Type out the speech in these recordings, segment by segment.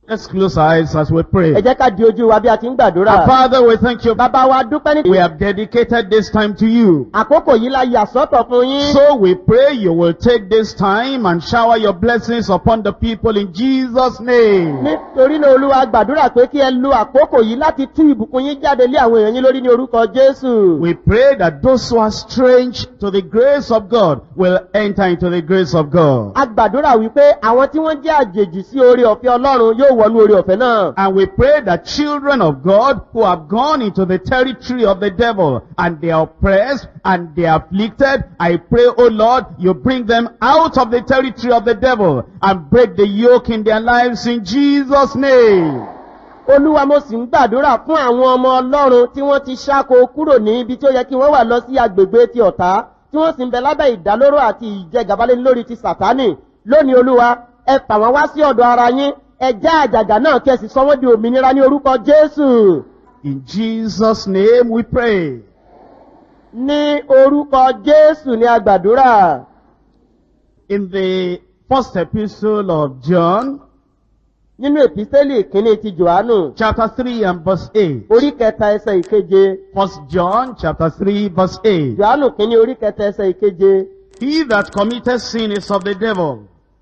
Let's close our eyes as we pray. ẹ jẹ́ ká di ojú wa bí a ti ń gbàdúrà. Our Father, we thank you. bàbá wa dúpẹ́ We ní. have dedicated this time to you. àkókò yìí la yà sọ́tọ̀ fún yín. So we pray you will take this time and shower your blessings upon the people in Jesus' name. nítorí náà olúwa gbàdúrà pé kí ẹ lo àkókò yìí láti tú ìbùkún yín jáde lé àwọn èèyàn yín lórí ní orúkọ jésù. We pray that those who are strange to the grace of God will enter into the grace of God. a gbàdúrà wípé àwọn tí wọ́n jẹ́ àjèjì sí oore ọ̀fẹ́ ọlọ́run yóò wọnú oore ọ̀fẹ́ náà. And we pray that children of God who have gone into the territory of the devil and they are oppressed and they are afflicted, I pray, oh Lord, you bring them out of the territory of the devil and break the yoke in their lives in Jesus' name. olúwa mo sì ń gbàdúrà fún àwọn ọmọ ọlọ́run tí wọ́n ti ṣáko kúrò ní ibi tí ó yẹ kí wọ́n wà lọ sí agbègbè ti ọ̀tá tí wọ́n sì ń bẹ lábẹ́ ìdálóró àti ìjẹgàbálẹ̀ lórí ti sàtánì lónìí olúwa ẹ fà wọ́n wá sí ọ̀dọ̀ ara yín ẹ já àjàgà náà kí ẹ sì sọ wọ́n di òmìnira ní orúkọ jésù In Jesus' name we pray. ní orúkọ jésù ní agbàdúrà In the first epistle of John, nínú èpísẹ́lì ìkíní ti johannu chapter 3 and verse 8. orí kẹta ẹsẹ̀ ìkeje First John chapter 3 verse 8. johannu kíní orí kẹta ẹsẹ̀ ìkeje He that committeth sin is of the devil.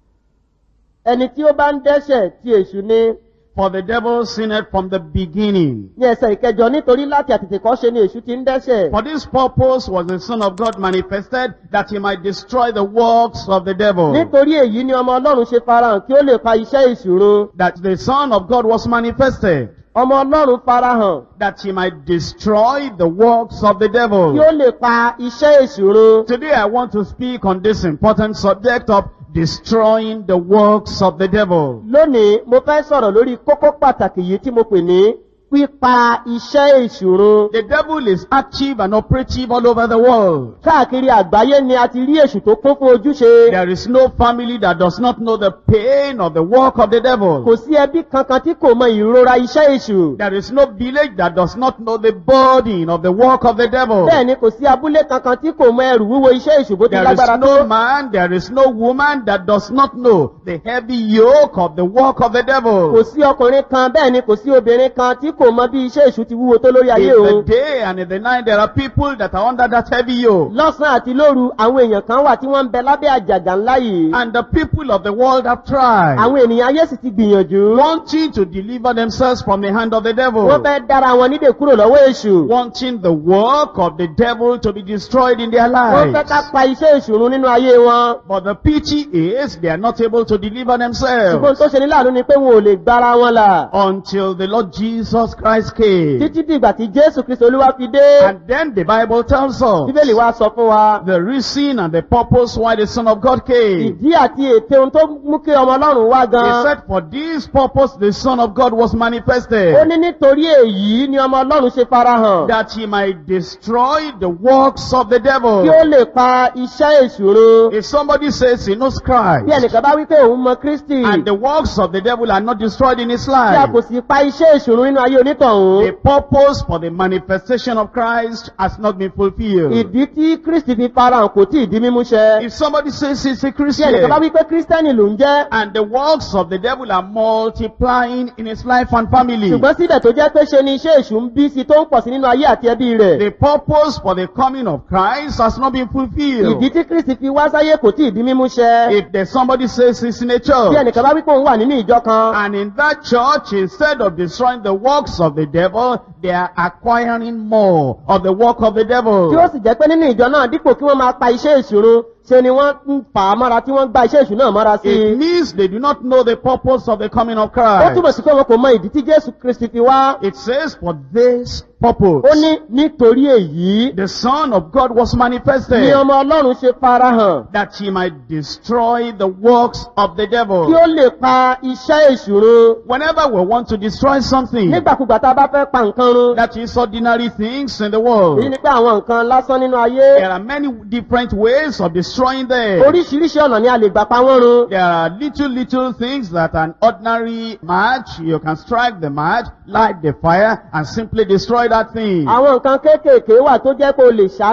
ẹni tí ó bá ń dẹ́ṣẹ̀ ti èṣù ni For the devil sinned from the beginning. ní ẹsẹ̀ ìkẹjọ nítorí láti àtètèkọ́ ṣe ni èṣù ti ń dẹ́ṣẹ̀. For this purpose was the Son of God manifested, that he might destroy the works of the devil. nítorí èyí ni ọmọ ọlọ́run ṣe farahàn kí ó lè pa iṣẹ́ ìṣòro. That the Son of God was manifested, ọmọ ọlọ́run farahàn that he might destroy the works of the kí devil. ó lè pa iṣẹ́ ìṣòro. Today I want to speak on this important subject of destroying the works of the devil. lónìí mo fẹ́ sọ̀rọ̀ lórí kókó pàtàkì yìí tí mo pè ní pípa iṣẹ́ ìṣòro. The devil is active and operative all over the world. káàkiri àgbáyé ni a ti rí èṣù tó kún fún ojúṣe. There is no family that does not know the pain of the work of the devil. kò sí ẹbí kankan tí kò mọ ìrora iṣẹ́ èṣù. There is no village that does not know the burden of the work of the devil. bẹ́ẹ̀ ni kò sí abúlé kankan tí kò mọ ẹrù wíwo iṣẹ́ èṣù bó ti There is lágbára no tó. man, there is no woman that does not know the heavy yoke of the work of the kò devil. sí ọkùnrin kan bẹ́ẹ̀ ni kò sí obìnrin kan tí kò mọ bí iṣẹ́ èṣù ti wúwo tó lórí ayé In the òun. day and in the night, there are people that are under that heavy yoke. lọ́sàn-án àti lóru àwọn èèyàn kan wà tí wọ́n ń bẹ lábẹ́ àjàgà ńlá yìí. And the people of the world have tried, àwọn ènìyàn ayé sì ti gbìyànjú. wanting to deliver themselves from the hand of the devil. wọ́n fẹ́ dára wọn nídè kúrò lọ́wọ́ èṣù. wanting the work of the devil to be destroyed in their wọ́n fẹ́ ká lives. pa iṣẹ́ èṣù run nínú ayé wọn. But the pity is they are not able to deliver ṣùgbọ́n themselves tó ṣe ní láàánú ni pé wọn ò lè gbára wọn là. until the Lord Jesus Christ came. títí dìgbà tí jésù kristu olúwa fi dé. And then the Bible tells us bíbélì wa sọ fún wa. the reason and the purpose why the Son of God came. ìdí àti ète ohun tó mú kí ọmọ ọlọ́run wá He gan. said for this purpose the Son of God was ó manifested. ní nítorí èyí ni ọmọ ọlọ́run ṣe farahàn. That he might destroy the works of the kí ó devil. lè pa iṣẹ́ èṣù run. If somebody says he knows bí Christ ẹnìkan bá wí pé òun mọ kristi. and the works of the devil are not destroyed in his tí a life, kò sì pa iṣẹ́ èṣù run nínú ayé onítọ̀hún. The purpose for the manifestation of Christ has not been fulfilled. ìdí tí kristi fi farahàn kò tí ì di mímú ṣẹ. If somebody says he's a tí ẹnìkan bá Christian wí pé kírísítẹ́nì ló ń jẹ́. and the works of the devil are multiplying in his life and family, ṣùgbọ́n síbẹ̀ tó jẹ́ pé ṣe ni iṣẹ́ èṣù ń bí sí tó ń pọ̀ sí nínú ayé àti ẹbí rẹ̀. the purpose for the coming of Christ has not been fulfilled. ìdí tí kristi fi wá sáyé kò tí ì di mímú ṣẹ. If there's somebody says he's in a tí church ẹnìkan bá wí pé òun wà nínú ìjọ kan. and in that church, instead of destroying the works of the devil, they are acquiring more of the work of the tí ó devil. sì jẹ́ pé nínú ìjọ náà dípò kí wọ́n máa pa iṣẹ́ ìṣòro ṣe ni wọ́n ń fà á mọ́ra tí wọ́n ń gba iṣẹ́ ìṣù náà mọ́ra sí It i. means they do not know the purpose of the coming of ó Christ. túbọ̀ sí pé wọn kò mọ ìdí tí jésù kristi fi wá. It says for this purpose. ó ní nítorí èyí The Son of God was manifested ni ọmọ ọlọ́run ṣe farahàn that he might destroy the works of the kí devil. ó lè pa iṣẹ́ ìṣòro. Whenever we want to destroy something nígbàkúgbà tá a bá fẹ́ pa nǹkan run. that is ordinary things in the èyí world, ni pé àwọn nǹkan lásán nínú ayé. there are many different ways of destroying them. oríṣiríṣi ọ̀nà ni a lè gbà pa wọ́n run. There are little, little things that an ordinary match, you can strike the match, light the fire, and simply destroy that thing. àwọn nǹkan kéékèèké wà tó jẹ́ pé o lè ṣáná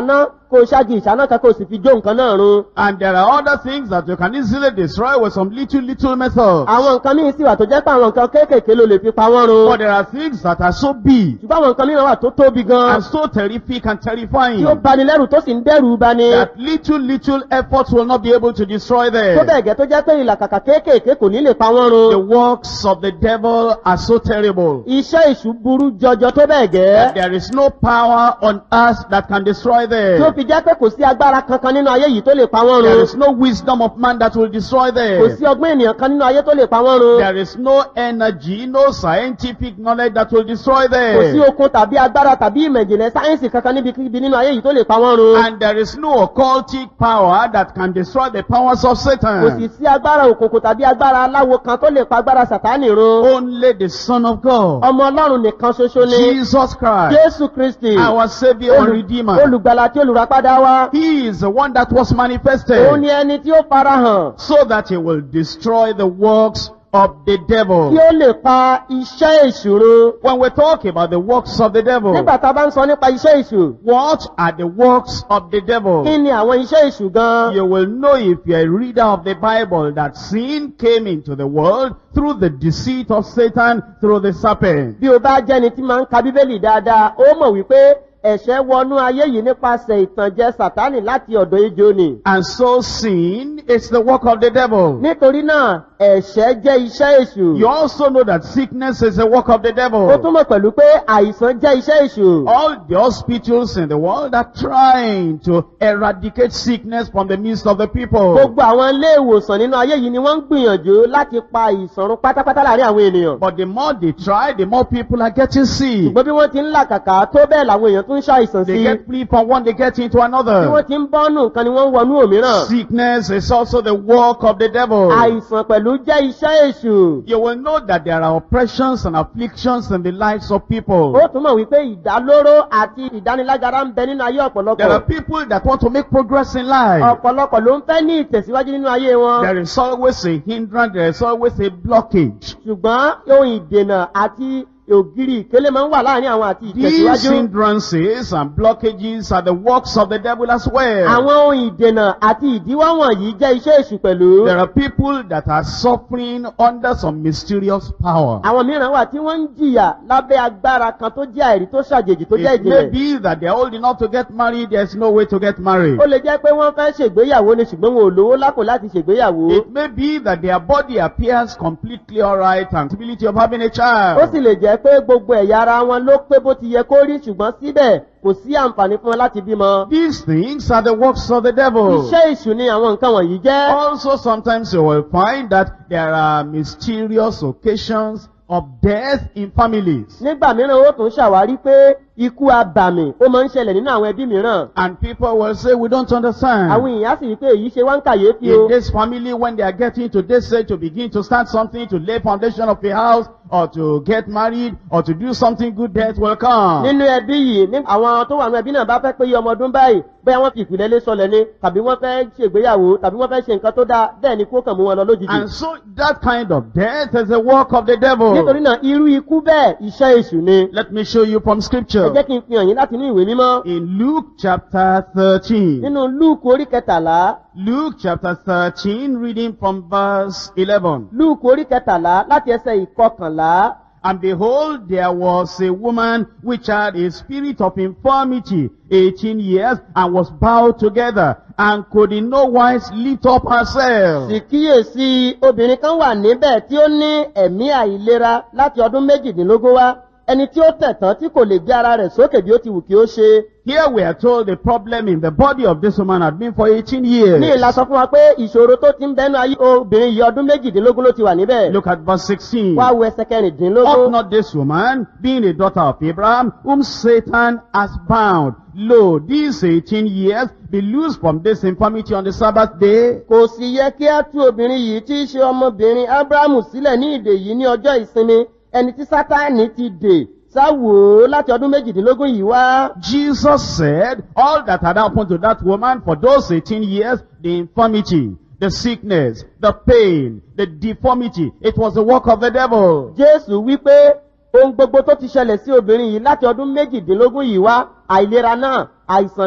kó o ṣáàgì ìṣáná kan kó o sì fi jó nǹkan náà run. And there are other things that you can easily destroy with some little, little methods. àwọn nǹkan míì sì wà tó jẹ́ pé àwọn nǹkan kéékèèké ló lè fi pa wọ́n run. But there are things that are so big ṣùgbọ́n àwọn nǹkan mìíràn wà tó tóbi gan and so terrific and terrifying tí ó bani lẹ́rù tó sì ń dẹ́rù bani. that little, little efforts will not be able to destroy tó them. bẹ́ẹ̀ gẹ́ tó jẹ́ pé ìlàkàkà kéékèèké kò ní lè pa wọ́n The run. works of the devil are so terrible iṣẹ́ ìṣù burú jọjọ tó bẹ́ẹ̀ that gẹ́. there is no power on earth that can destroy tí ó them. fi jẹ́ pé kò sí agbára kankan nínú ayé yìí tó lè pa wọ́n There run. is no wisdom of man that will destroy kò sí them. ọgbọ́n ènìyàn kan nínú ayé tó lè pa wọ́n run. There is no energy, no scientific knowledge that will destroy kò sí them. okun tàbí agbára tàbí ìmọ̀ ìjìnlẹ̀ sáyẹ́nsì kankan níbikíbi nínú ayé yìí tó lè pa wọ́n run. And there is no occultic power that can destroy the powers of kò sì Satan. sí agbára òkùnkùn tàbí agbára aláwo kan tó lè pa agbára sàtánì run. Only the Son of God, ọmọ ọlọ́run nìkan ṣoṣo ni Jesus Christ, jésù kristi our Savior and olù- Redeemer. olùgbàlà tí olùràpadà wa. He is the one that was òun manifested ni ẹni tí ó farahàn so that he will destroy the works of the devil. tí ó lè pa iṣẹ́ ìṣòro. When we talk about the works of the devil, nígbà tá a bá ń sọ nípa iṣẹ́ ìṣù what are the works of the devil? kí ni àwọn iṣẹ́ ìṣù gan? You will know if you're a reader of the Bible that sin came into the world through the deceit of Satan through the serpent. bí o bá jẹ́ni tí máa ń ka bíbélì dáadáa ó mọ̀ wípé ẹ̀ṣẹ̀ wọnú ayé yìí nípasẹ̀ ìtànjẹ sàtánì láti ọ̀dọ̀ ejò ni. And so sin is the work of the devil. nítorí náà ẹ̀ṣẹ̀ jẹ́ iṣẹ́ èṣù. You also know that sickness is the work of the ó devil. tún mọ̀ pẹ̀lú pé àìsàn jẹ́ iṣẹ́ èṣù. All the hospitals in the world are trying to eradicate sickness from the midst of the people. gbogbo àwọn ilé ìwòsàn nínú ayé yìí ni wọ́n ń gbìyànjú láti pa àìsàn run pátápátá láàrin àwọn ènìyàn. But the more they try, the more people are getting sick. ṣùgbọ́n bí wọ́n ti ń làkàkà tó bẹ́ẹ̀ làwọn èèyàn tún ń ṣàìsàn They sí i. get free from one, they get into bí wọ́n another. ti ń bọ́nù nǹkan ni wọ́n ń wọnú òmíràn. Sickness is also the work of the devil. àìsàn pẹ̀lú jẹ́ iṣẹ́ èṣù. You will know that there are oppressions and afflictions in the lives of people. ó tún mọ̀ wípé ìdálóró àti ìdánilágara ń bẹ nínú ayé There are ọ̀pọ̀lọpọ̀. people that want to make progress in life. ọ̀pọ̀lọpọ̀ ló ń fẹ́ ní ìtẹ̀síwájú nínú ayé wọn. There is always a hindrance, there is always a blockage. ṣùgbọ́n ohun ìdènà àti ògiri ìkélé máa ń wà láàrin àwọn àti These ìtẹ̀síwájú. hindrances and blockages are the works of the devil as well. àwọn ohun ìdènà àti ìdíwọ́ wọ̀nyí jẹ́ iṣẹ́ èṣù pẹ̀lú. There are people that are suffering under some mysterious power. àwọn mìíràn wà tí wọ́n ń jìyà lábẹ́ agbára kan tó jẹ́ àìrí tó ṣàjèjì tó jẹ́ It may ìjìnlẹ̀. be that they are old enough to get married, there is no way to get married. ó lè jẹ́ pé wọ́n fẹ́ ṣègbéyàwó ni ṣùgbọ́n wọn ò lówó lápò láti ṣègbéyàwó. It may be that their body appears completely alright and possibility of having a ó child. sì lè jẹ́ pé gbogbo ẹ̀yà ara wọn ló pé bó ti yẹ kó rí ṣùgbọ́n síbẹ̀ kò sí àǹfààní fún wọn láti bímọ. These things are the works of the devil. iṣẹ́ ìṣù ni àwọn nǹkan wọ̀nyí jẹ́. Also, sometimes you will find that there are mysterious occasions of death in families. nígbà mìíràn ó tún ṣàwárí pé ikú abàmì ó máa ń ṣẹlẹ̀ nínú àwọn ẹbí mìíràn. And people will say, we don't understand. àwọn èèyàn á sì rí pé èyí ṣe wá ń kàyéfì o. In this family, when they are getting to this age to begin to start something, to lay foundation of a house, or to get married, or to do something good, death will come. nínú ẹbí yìí ní àwọn tó wà nínú ẹbí náà bá fẹ́ pé iye ọmọ ọdún báyìí bóyá wọ́n fi ìpìlẹ̀ lé sọlẹ̀ ni tàbí wọ́n fẹ́ ṣègbéyàwó tàbí wọ́n fẹ́ ṣe nǹkan tó dáa bẹ́ẹ̀ ni kó kàn mú wọn lọ lójijì. And so that kind of death is the work of the devil. nítorí náà irú ikú bẹ́ẹ̀ iṣẹ́ èṣù ni. Let me show you from ẹ scripture. jẹ́ kí n fi hàn yín láti inú ìwé mímọ́. In Luke chapter 13. nínú lúùkù orí kẹtàlá Luke chapter 13, reading from verse 11. lúùkù orí kẹtàlá láti ẹsẹ̀ ìkọkànlá. And behold, there was a woman which had a spirit of infirmity 18 years and was bowed together and could in no wise lift up herself. sì kíyèsí obìnrin kan wà níbẹ̀ tí ó ní ẹ̀mí àìlera láti ọdún méjìdínlógún wá ẹni tí ó tẹ̀tán tí kò lè gbé ara rẹ̀ sókè bí ó ti wù kí ó ṣe. Here we are told the problem in the body of this woman had been for 18 years. ní ìlà sọ fún wa pé ìṣòro tó ti ń bẹnu ayé obìnrin yìí ọdún méjìdínlógún ló ti wà níbẹ̀. Look at verse 16. wá wo ẹsẹ̀ Ought kẹrìndínlógún. not this woman, being a daughter of Abraham, whom Satan has bound, lo, these 18 years, be loosed from this infirmity on the Sabbath day? kò sì yẹ kí á tú obìnrin yìí tí í ṣe ọmọbìnrin abrahamu sílẹ̀ ní ìdè yìí ní ọjọ́ ìsinmi ẹni tí sátánì ti dè sáwò ó láti ọdún méjìdínlógún yìí wá. Jesus said, all that had happened to that woman for those 18 years, the infirmity, the sickness, the pain, the deformity, it was the work of the devil. jésù wípé ohun gbogbo tó ti ṣẹlẹ̀ sí obìnrin yìí láti ọdún méjìdínlógún yìí wá àìlera náà àìsàn náà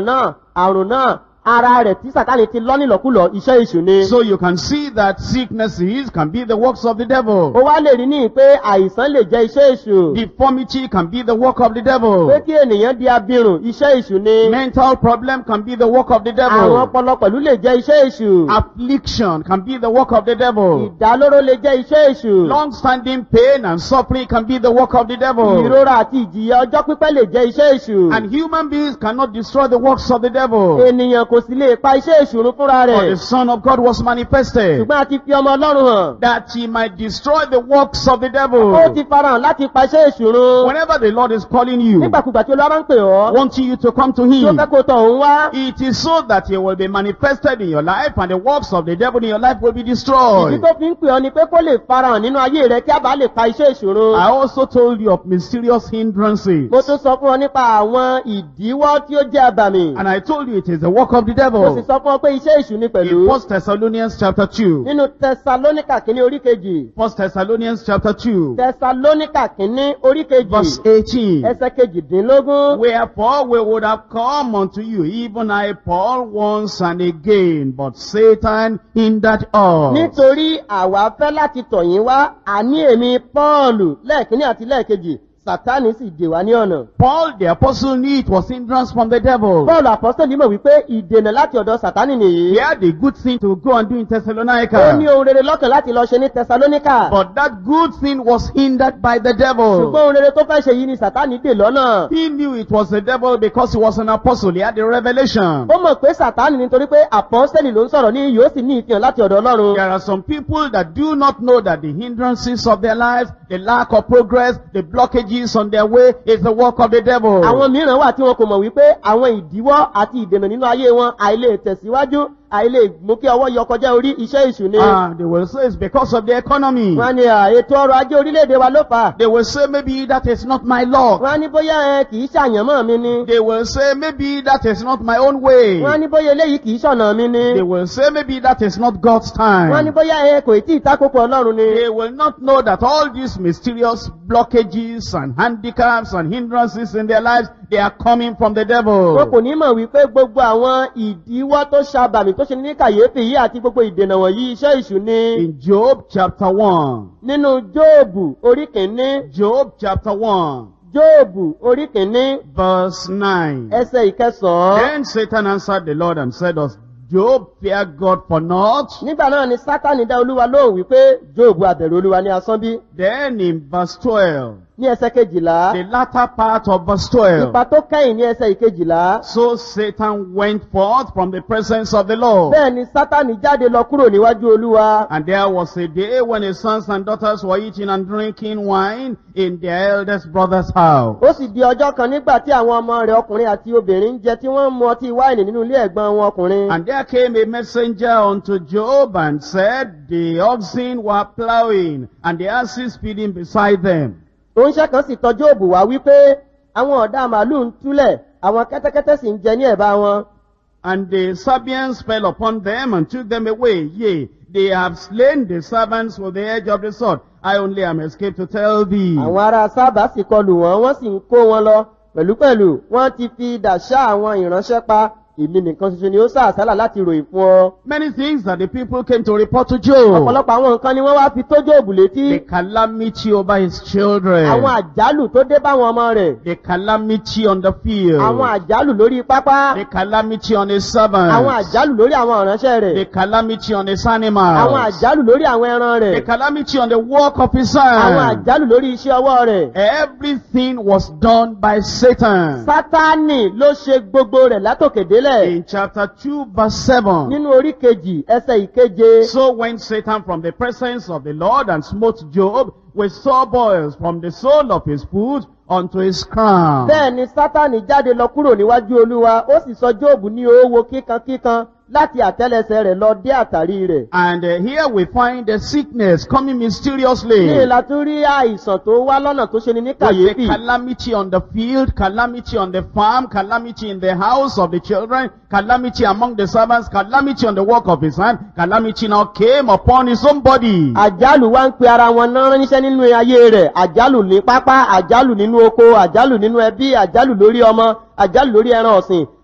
àrùn náà ara rẹ̀ tí sàtánì ti lọ́ nílọ́kulọ̀ iṣẹ́ èṣù ni. So you can see that sicknesses can be the works of the devil. ó wá lè rí ní pé àìsàn lè jẹ́ iṣẹ́ èṣù. Deformity can be the work of the devil. pé kí ènìyàn di abirùn iṣẹ́ èṣù ni. Mental problem can be the work of the àrùn devil. ọpọlọ pẹ̀lú lè jẹ́ iṣẹ́ èṣù. Affliction can be the work of the devil. ìdálóró lè jẹ́ iṣẹ́ èṣù. Long-standing pain and suffering can be the work of the devil. ìrora àti ìjìyà ọjọ́ pípẹ́ lè jẹ́ iṣẹ́ èṣù. And human beings cannot destroy the works of the devil. ènìyàn kò sì lè pa iṣẹ́ èṣù run fúnra For rẹ̀. the Son of God was manifested ṣùgbọ́n a ti fi ọmọ ọlọ́run hàn. that he might destroy the works of the ó devil. ti farahàn láti pa iṣẹ́ èṣù run. Whenever the Lord is calling you, nígbàkúgbà tí olúwa bá ń pè ọ́. wanting you to come to tí ó him, fẹ́ kó tọ̀ òun wá. it is so that he will be manifested in your life and the works of the devil in your life will be ìdí destroyed. tó fi ń pè ọ́ ni pé kó lè farahàn nínú ayé rẹ kí a bá lè pa iṣẹ́ èṣù run. I also told you of mysterious hindrances. mo tún sọ fún ọ nípa àwọn ìdíwọ́ tí ó jẹ́ àbàmì. And I told you it is the work of the mo sì devil. sọ fún ọ pé iṣẹ́ èṣù ni In pẹ̀lú. 1 Thessalonians chapter 2. nínú tẹsalónìkà kínní orí kejì. 1 Thessalonians chapter 2. tẹsalónìkà kínní orí Verse kejì. 18. ẹsẹ̀ kejìdínlógún. Wherefore we would have come unto you, even I, Paul, once and again, but Satan hindered us. nítorí àwa fẹ́ láti tọ̀ yín wá àní èmi pọ́ọ̀lù lẹ́ẹ̀kínní àti lẹ́ẹ̀kejì sátánì sì dè wá ní ọ̀nà. Paul the apostle knew it was hindrance from the devil. pọ́ọ̀lù àpọ́sẹ̀lì mọ̀ wípé ìdènà láti ọ̀dọ̀ sátánì nìyí. He had a good thing to go and do in ó ní Thessalonica. ohun rere lọ́kàn láti lọ ṣe ní tẹsalóníkà. But that good thing was hindered by the ṣùgbọ́n devil. ohun rere tó fẹ́ ṣe yìí ni sátánì dè lọ́nà. He knew it was the devil because he was an apostle. He had a revelation. ó mọ̀ pé sátánì nítorí pé àpọ́sẹ̀lì ló ń sọ̀rọ̀ ní yóò sì ní ìfihàn láti ọ̀dọ̀ ọlọ́run. There are some people that do not know that the hindrances of their lives, the lack of progress, the blockages on their way is the work of the devil. àwọn mìíràn wà tí wọn kò mọ̀ wípé àwọn ìdíwọ́ àti ìdènà nínú ayé wọn àìlè tẹ̀síwájú àìlè mú kí ọwọ́ yọ kọjá orí iṣẹ́ ìṣù ni. Ah, they will say it's because of the economy. wọ́n á ní à, ètò ọrọ̀ ajé orílẹ̀-èdè wa ló fà á. They will say maybe that is not my luck. wọ́n á ní bóyá ẹ kì í ṣàyànmọ́ mi ni. They will say maybe that is not my own way. wọ́n á ní bóyá eléyìí kì í ṣọ̀nà mi ni. They will say maybe that is not God's wọ́n á ní time. bóyá ẹ kò tí ì tákòkò ọlọ́run ni. They will not know that all these mysterious blockages and handicaps and hindrances in their lives, they are coming from the wọn kò devil. ní mọ̀ wípé gbogbo àwọn ìdíwọ́ tó ṣàbàmì tó ṣe ní kàyéfì yìí àti gbogbo ìdènà wọ̀nyí iṣẹ́ ìṣù ni. In Job chapter 1, nínú jóòbù orí kìíní Job chapter 1, jóòbù orí kìíní verse 9. ẹsẹ̀ ìkẹsàn-án. Then Satan answered the Lord and said, Does Job fear God for naught? nígbà náà ni sátani dá olúwa lóhùn wípé jóòbù àbẹ̀rù olúwa ní asán bí. Then in verse 12, ní ẹsẹ̀ kejìlá the latter part of verse 12, ipa tó kẹ́yìn ní ẹsẹ̀ ìkejìlá. so Satan went forth from the presence of the Lord. bẹ́ẹ̀ ni sátani jáde lọ kúrò níwájú olúwa. And there was a day when his sons and daughters were eating and drinking wine in their eldest brother's house. ó sì di ọjọ́ kan nígbà tí àwọn ọmọ rẹ̀ ọkùnrin àti obìnrin ń jẹ tí wọ́n ń mu ọtí wáìnì nínú ilé ẹ̀gbọ́n wọn ọkùnrin. And there came a messenger unto Job and said, The oxen were plowing, and the asses feeding beside them. oúnṣẹ́ kan sì tọ́ jóòbù wá wípé àwọn ọ̀dà màálù ń túlẹ̀ àwọn kẹ́tẹ́kẹ́tẹ́ sì ń jẹ ní ẹ̀bá wọn. And the Sabians fell upon them and took them away. Yea, they have slain the servants with the edge of the sword. I only am escaped to tell thee. àwọn ará sábà sì kọlù wọn wọ́n sì ń kó wọn lọ pẹ̀lúpẹ̀lú wọ́n ti fi idà ṣá àwọn ìránṣẹ́ pa èmi nìkan ṣoṣo ni ó sá àsálà láti ròyìn fún ọ. Many things that the people came to report to Job. ọ̀pọ̀lọpọ̀ àwọn nǹkan ni wọ́n wá fi tó jóòbù létí. The calamity over his children. àwọn àjálù tó dé báwọn ọmọ rẹ̀. The calamity on the field. àwọn àjálù lórí pápá. The calamity on his servants. àwọn àjálù lórí àwọn ìránṣẹ́ The rẹ̀. calamity on his àwọn animals. àjálù lórí àwọn ẹran The rẹ̀. calamity on the work of his àwọn hand. àjálù lórí iṣẹ́ ọwọ́ rẹ̀. Everything was done by Satan. sátánì ló ṣe gbogbo rẹ̀ látòkè délẹ̀. In chapter 2 verse 7. nínú orí kejì ẹsẹ̀ ìkeje. So went Satan from the presence of the Lord and smote Job with sore boils from the sole of his foot unto his crown. bẹ́ẹ̀ ni sátánì jáde lọ kúrò níwájú olúwa ó sì sọ jóòbù ní owó kíkankíkan láti àtẹ́lẹsẹ̀ rẹ̀ lọ dé àtàrí rẹ̀. And uh, here we find the sickness coming mysteriously. ní ìlà tún rí àìsàn tó wá lọ́nà tó ṣe ni ní With the kàyéfì. calamity on the field, calamity on the farm, calamity in the house of the children, calamity among the servants, calamity on the work of his hand, calamity now came upon his own body. àjálù wá ń pe ara wọn náà ránṣẹ́ nínú ayé rẹ̀ àjálù ní pápá àjálù nínú oko àjálù nínú ẹbí àjálù lórí ọmọ àjálù lórí ẹran ọ̀sìn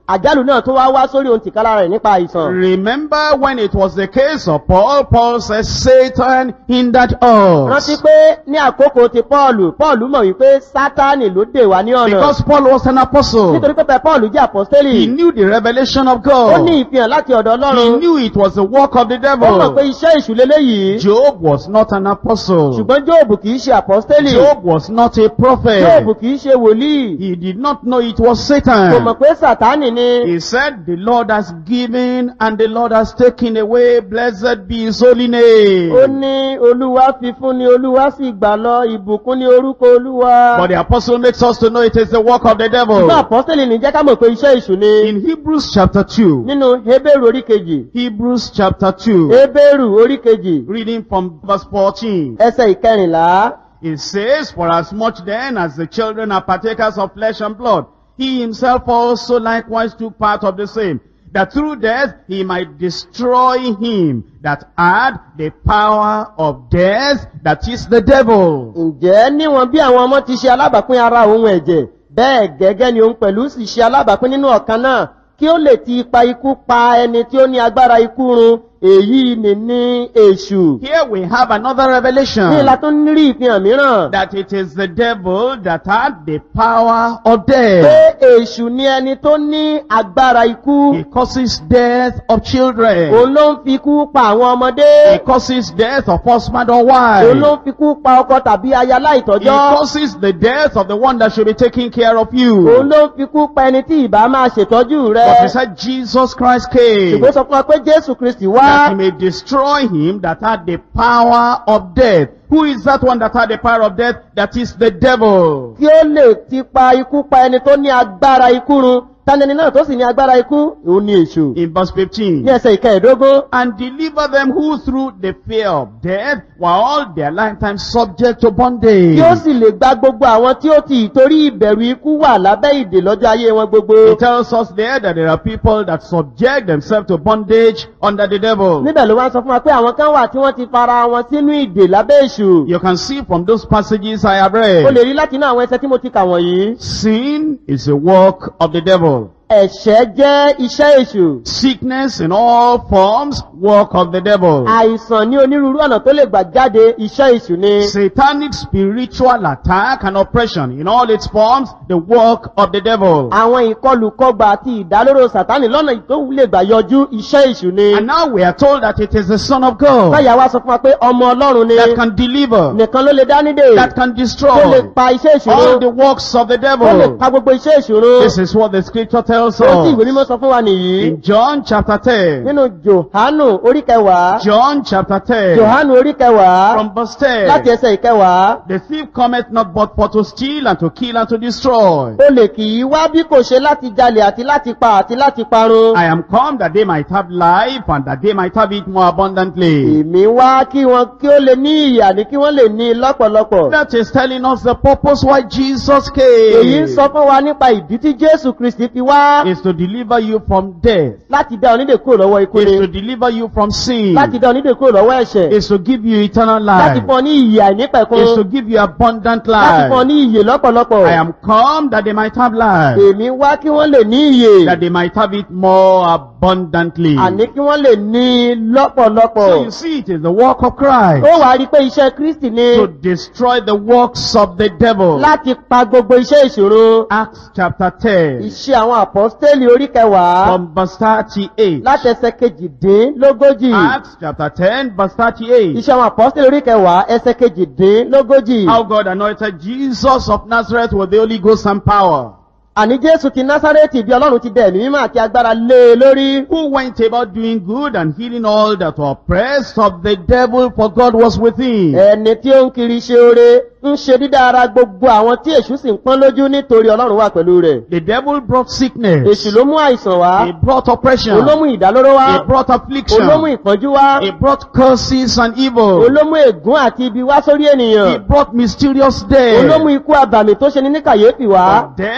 àjálù náà tó wá wá sórí ohun tìkálára rẹ̀ nípa àìsàn. Remember when it was the case of Paul, Paul said Satan hindered rántí us. pé ní àkókò ti pọ́ọ̀lù pọ́ọ̀lù mọ̀ wípé sátánì ló dè wá ní ọ̀nà Because Paul was an apostle. nítorí pé pé pọ́ọ̀lù jẹ́ He àpọ́stélì knew the revelation of ó ní God. ìfihàn láti ọ̀dọ̀ He ọlọ́run knew it was the work of the ó mọ̀ pé devil. iṣẹ́ ìṣù leléyìí Job was not an apostle. ṣùgbọ́n jóòbù kì í ṣe àpọ́stélì Job was not a jóòbù prophet. kì í ṣe wòlíì He did not know it was kò mọ̀ Satan. pé sàtánì ni He said, the Lord has given and the Lord has taken away. Blessed be his holy name. ó ní olúwa fi fún ni olúwa sì gbà lọ ìbùkún ní orúkọ olúwa But the apostle makes us to know it is the work of the devil. ṣùgbọ́n àpọ́stélì ní jẹ́ ká mọ̀ pé iṣẹ́ ìṣù ni In Hebrews chapter 2, nínú hébérù orí kejì Hebrews chapter 2, hébérù orí kejì reading from verse 14, ẹsẹ̀ ìkẹrìnlá it says, For as much then as the children are partakers of flesh and blood, he himself also likewise took part of the same, that through death he might destroy him that had the power of death, that is the devil. ǹjẹ́ níwọ̀n bí àwọn ọmọ ti ṣe alábàápín ara òun ẹ̀jẹ̀ bẹ́ẹ̀ gẹ́gẹ́ ni òun pẹ̀lú sì ṣe alábàápín nínú ọ̀kan náà kí ó lè ti ipa ikú pa ẹni tí ó ní agbára ikú run èyí ni ní èṣù. Here we have another ní ìlà revelation tó ń rí ìfihàn mìíràn that it is the devil that had the power of pé death. èṣù ni ẹni tó ní agbára ikú He causes death of òun children. ló ń fi ikú pa àwọn ọmọdé He causes death of husband or òun ló wife. ń fi ikú pa ọkọ tàbí aya He láìtọ́jọ́ causes the death of the one that should be taking care of òun you. ló ń fi ikú pa ẹni tí ìbá máa ṣètọ́jú rẹ But he said Jesus Christ came ṣùgbọ́n sọ fún wa pé jésù kristi wá that he may destroy him that had the power of death. Who is that one that had the power of death? That is the devil. kí ó lè ti pa ikú pa ẹni tó ní agbára ikú run tani ẹni náà tó sì ní agbára ikú òun ni èṣù In verse 15. ní ẹsẹ̀ ìkẹẹ̀dógún and deliver them who through the fear of death were all their lifetime subject to bondage. kí ó sì lè gba gbogbo àwọn tí ó ti ìtorí ìbẹ̀rù ikú wà lábẹ́ ìdè lọ́jọ́ ayé wọn gbogbo He tells us there that there are people that subject themselves to bondage under the devil. níbẹ̀ ló wá ń sọ fún wa pé àwọn kan wà tí wọ́n ti fara wọn sínú ìdè lábẹ́ èṣù You can see from those passages I have o read. lè rí láti inú àwọn ẹsẹ̀ tí mo ti kà wọ̀nyí Sin is a work of the devil. ẹ̀ṣẹ̀ jẹ́ iṣẹ́ èṣù Sickness in all forms, work of the devil. àìsàn ní onírúurú ọ̀nà tó lè gbà jáde iṣẹ́ èṣù ni Satanic spiritual attack and oppression in all its forms, the work of the devil. àwọn ìkọlùkọgbà àti ìdálóró sàtánì lọ́nà tó lè gbà yọjú iṣẹ́ èṣù ni And now we are told that it is the Son of God báyà wá sọ fún wa pé ọmọ ọlọ́run ni that can deliver, nìkan ló lè dá nídè that can tó lè destroy pa iṣẹ́ èṣù all run the works of the tó lè devil. pa gbogbo iṣẹ́ èṣù run This is what the scripture tells ohun tí ìwé us. mímọ́ sọ fún wa nìyí In John chapter 10, nínú johanu orí kẹwàá John chapter 10, johanu orí kẹwàá from verse láti 10, ẹsẹ̀ ìkẹwàá the thief cometh not but for to steal and to kill and to destroy. olè kì í wá bí kò ṣe láti jalè àti láti pa àti láti parun I am come that they might have life and that they might have it more abundantly. èmi wá kí wọn kí ó lè ní ìyà ní kí wọ́n lè ní lọ́pọ̀lọpọ̀ That is telling us the purpose why Jesus èyí ń came sọ fún wa nípa ìdí tí jésù kristi fi wá is to deliver you from death, láti dá onídè kúrò lọ́wọ́ ikú is ni to deliver you from sin, láti dá onídè kúrò lọ́wọ́ ẹ̀ṣẹ̀ is to give you eternal láti life, fún ọ ní ìyè àìnípẹ̀kun is to give you abundant láti fún ọ life. ní ìyè lọ́pọ̀lọpọ̀ I am come that they might have life, èmi wá kí wọ́n lè ní ìyè that they might have it more abundantly. àní kí wọ́n lè ní lọ́pọ̀lọpọ̀ So you see, it is the work of Christ ó wàá rí i pé iṣẹ́ kristi ni to destroy the works of the devil. láti pa gbogbo iṣẹ́ ìṣòro Acts chapter 10, iṣẹ́ àwọn àpọ́stélì orí kẹwàá from verse 38. láti ẹsẹ̀ kejìdínlógójì Acts chapter 10, verse 38. iṣẹ́ àwọn àpọ́stélì orí kẹwàá ẹsẹ̀ kejìdínlógójì How God anointed Jesus of Nazareth with the Holy Ghost and power. àní jésù ti násárẹ́tì bí ọlọ́run ti dẹ̀ ẹ̀mí mímọ́ àti agbára lé e lórí Who went about doing good and healing all that were oppressed of the devil, for God was with him. ẹni tí ó ń kiri ṣe oore ń ṣe dídá ara gbogbo àwọn tí èṣù sì ń pọ́n lójú nítorí ọlọ́run wà pẹ̀lú rẹ̀ The devil brought sickness. èṣù ló mú àìsàn wá He brought oppression. olómú ìdálóró wá He brought affliction. olómú ìpọ́njú wá He brought curses and evil. olómú ègún àti ibi wá sórí He ènìyàn brought mysterious death. olómú ikú abàmì tó ṣe ní ní kàyéfì wá But then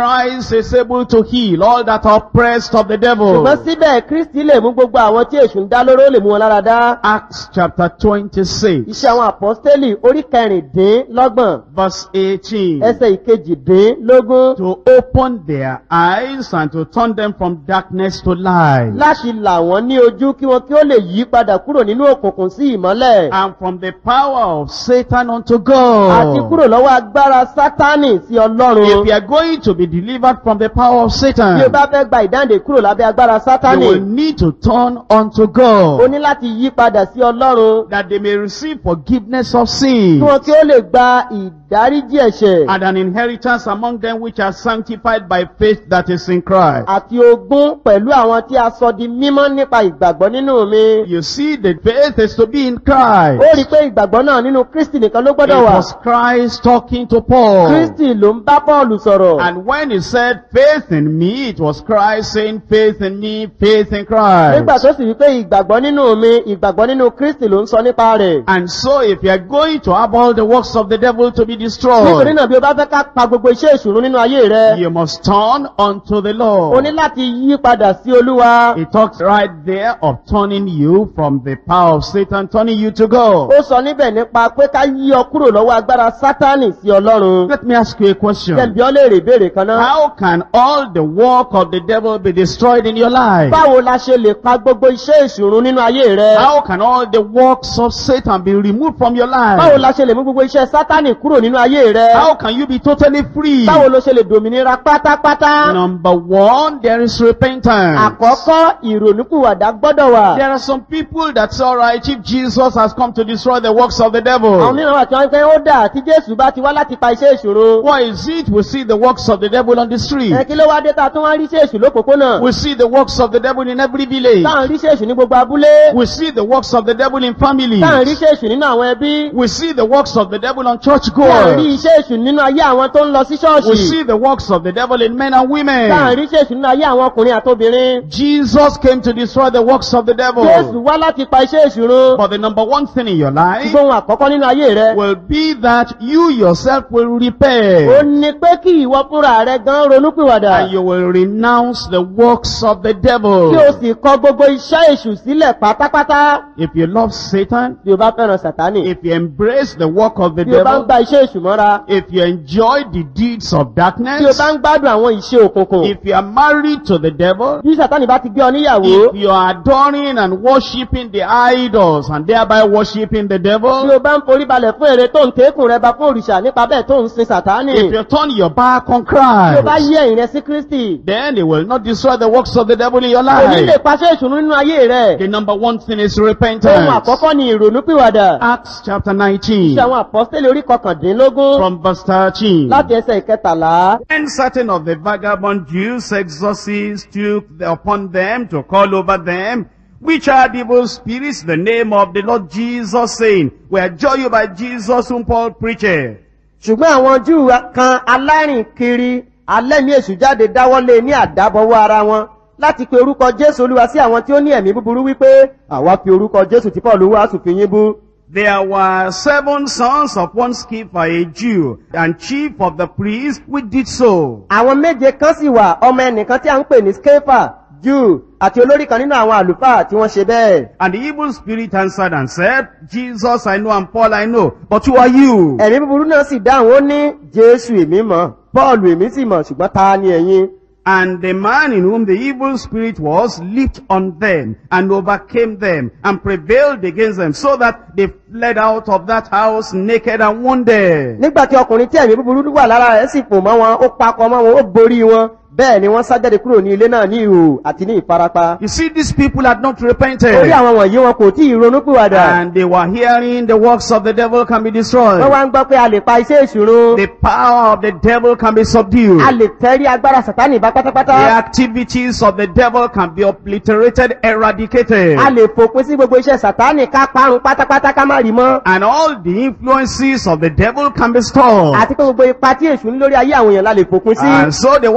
Christ is able to heal all that are oppressed of the devil. ṣùgbọ́n síbẹ̀ kristi lè mú gbogbo àwọn tí èṣù ń dá lóró ó lè mú wọn lára dá Acts chapter 26, iṣẹ́ àwọn àpọ́stélì orí kẹrìndínlọ́gbọ̀n verse 18. ẹsẹ̀ ìkejìdínlógún To open their eyes and to turn them from darkness to light. láti là wọ́n ní ojú kí wọn kí ó lè yí padà kúrò nínú òkùnkùn sí ìmọ́lẹ̀ And from the power of Satan unto àti God. kúrò lọ́wọ́ agbára sátánì sí If ọlọ́run you are going to be delivered from the power of Satan, bí o bá fẹ́ gba ìdáǹdè kúrò lábẹ́ agbára you sátánì will need to turn unto o God. ní láti yí padà sí ọlọ́run That they may receive forgiveness of kí sin. wọn kí ó lè gba ìdáríjì ẹ̀ṣẹ̀ And an inheritance among them which are sanctified by faith that is in Christ. àti ogún pẹ̀lú àwọn tí a sọ di mímọ́ nípa ìgbàgbọ́ nínú mi. You see, the faith is to be in Christ. ó rí i pé ìgbàgbọ́ náà nínú kristi nìkan ló It gbọ́dọ̀ wà. was Christ talking to Paul. kristi ló ń bá paul sọ̀rọ̀. And when he said faith in me, it was Christ saying faith in me, faith in Christ. nígbà tó sì wí pé ìgbàgbọ́ nínú mi ìgbàgbọ́ nínú kristi ló ń sọ nípa rẹ̀. And so if you are going to have all the works of the devil to be nítorí destroyed, náà bí o bá fẹ́ ká pa gbogbo iṣẹ́ ìṣòro nínú ayé rẹ. you must turn unto the o ní Lord. láti yí padà sí olúwa. He talks right there of turning you from the power of Satan, turning you to God. ó sọ níbẹ̀ nípa pé ká yí ọ kúrò lọ́wọ́ agbára sátánì sí ọlọ́run. Let me ask you a question. jẹ́nbi ọ́ léèrè ìbéèrè kan náà. How can all the work of the devil be destroyed in your life? báwo la ṣe lè pa gbogbo iṣẹ́ ìṣòro nínú ayé rẹ. How can all the works of Satan be removed from your báwo life? la ṣe lè mú gbogbo iṣẹ́ sátánì kúrò nínú ayé rẹ. How can you be totally free? báwo ló ṣe lè dòmìnira pátápátá. Number one, there is repentance. àkọ́kọ́ ìrònúkúwàdà gbọ́dọ̀ wà. There are some people that say, alright, if Jesus has come to destroy the works of the àwọn devil, mìíràn wà tí wọ́n ń pẹ́ ó dà tí jésù bá ti wá láti pa iṣẹ́ ìṣòro. why is it we see the works of the devil on the street? ẹ kí ló wá dé ta tó wá rí iṣẹ́ èṣù lópòpónà. We see the works of the devil in every village. táà ń rí iṣẹ́ èṣù ní gbogbo abúlé. We see the works of the devil in families. táà ń rí iṣẹ́ èṣù nínú àwọn ẹbí. We see the works of the devil on church táà ń rí goers. iṣẹ́ èṣù nínú ayé àwọn tó ń lọ sí We ṣọ́ọ̀ṣì. see the works of the devil in men and táà ń women. rí iṣẹ́ èṣù nínú ayé àwọn ọkùnrin àtobìnrin. Jesus came to destroy the works of the jésù devil. wá láti pa iṣẹ́ ìṣòro. But the number one thing in your life ṣùgbọ́n ohun àkọ́kọ́ nínú ayé rẹ. will be that you yourself will ó repent. ní pé kí ìwọ fúnra rẹ gan ronúpìwàdà. And you will renounce the works of the kí o devil. sì kọ gbogbo iṣẹ́ èṣù sílẹ̀ pátápátá. If you love Satan, bí o bá fẹ́ràn sàtánì. if you embrace the work of the bí o bá ń devil, gba iṣẹ́ èṣù mọ́ra. if you enjoy the deeds of bí o darkness, bá ń gbádùn àwọn ìṣe òkùnkùn. if you are married to the devil, bí sàtánì bá ti gbé ọ níyàwó. if you are adoring and worshipping the idols and thereby worshipping the bí devil, o bá ń forí balẹ̀ fún èrè tó ń tẹ́kùn rẹ bá fún òrìṣà nípa bẹ́ẹ̀ tó ń sin sàtánì. if you turn your back on bí o bá Christ, yí ẹ̀yìn rẹ sí kristi. then it will not destroy the works of the devil in your kò ní lè life. paṣẹ ìṣòro nínú ayé rẹ. The number one thing is ohun repentance. àkọ́kọ́ ni ìrònúpìwàdà. Acts chapter 19 iṣẹ́ àwọn àpọ́sítélì orí kọkàndínlógún. from verse 13. láti ẹsẹ̀ ìkẹtàlá. When certain of the vagabond Jews, exorcists, took upon them to call over them, which are evil spirits, the name of the Lord Jesus, saying, We adjure you by Jesus whom Paul preached. ṣùgbọ́n àwọn júù kan alárìn kiri alẹ́mí èṣù jáde dáwọ́lé ní àdábọ̀wọ́ ara wọn láti pe orúkọ jésù olúwa sí àwọn tí ó ní ẹ̀mí búburú wípé àwa fi orúkọ jésù tí paul wàásù fi yín bú. There were seven sons of one Sceva, a Jew, and chief of the priests, which did so. àwọn méje kan sì wà ọmọ ẹnìkan tí a ń pè ní skefa júù àti olórí kan nínú àwọn àlùfáà tí wọ́n ṣe bẹ́ẹ̀. And the evil spirit answered and said, Jesus I know and Paul I know, but who are you? ẹ̀mí búburú náà sì dáhùn ó ní jésù èmi mọ̀ paul èmi sì mọ̀ ṣùgbọ́n ta ni ẹ̀yin. And the man in whom the evil spirit was leaped on them and overcame them and prevailed against them so that they fled out of that house naked and wounded. nígbà tí ọkùnrin tí ẹ̀mí búburú wà lára rẹ̀ sì fò mọ́ wọn ó pakọ mọ́ wọn ó borí wọn bẹ́ẹ̀ ni wọ́n sá jáde kúrò ní ilé náà ní ìhò àti ní ìfarapa. You see, these people had not orí repented àwọn wọ̀nyí wọn kò tí ì ronú pìwàdà. and they were hearing the works of the devil can be wọ́n destroyed. wá ń gbọ́ pé a lè pa iṣẹ́ ìṣòro. The power of the devil can be subdued. a lè tẹ́rí agbára sàtánì bá The pátápátá. activities of the devil can be obliterated, eradicated. a lè fòpin sí gbogbo iṣẹ́ sàtánì ká parun pátápátá ká má rí mọ́. And all the influences of the devil can be stopped. àti pé gbogbo ipa tí èṣù ní lórí ayé àwọn èèyàn la lè fòpin sí. And so they wanted to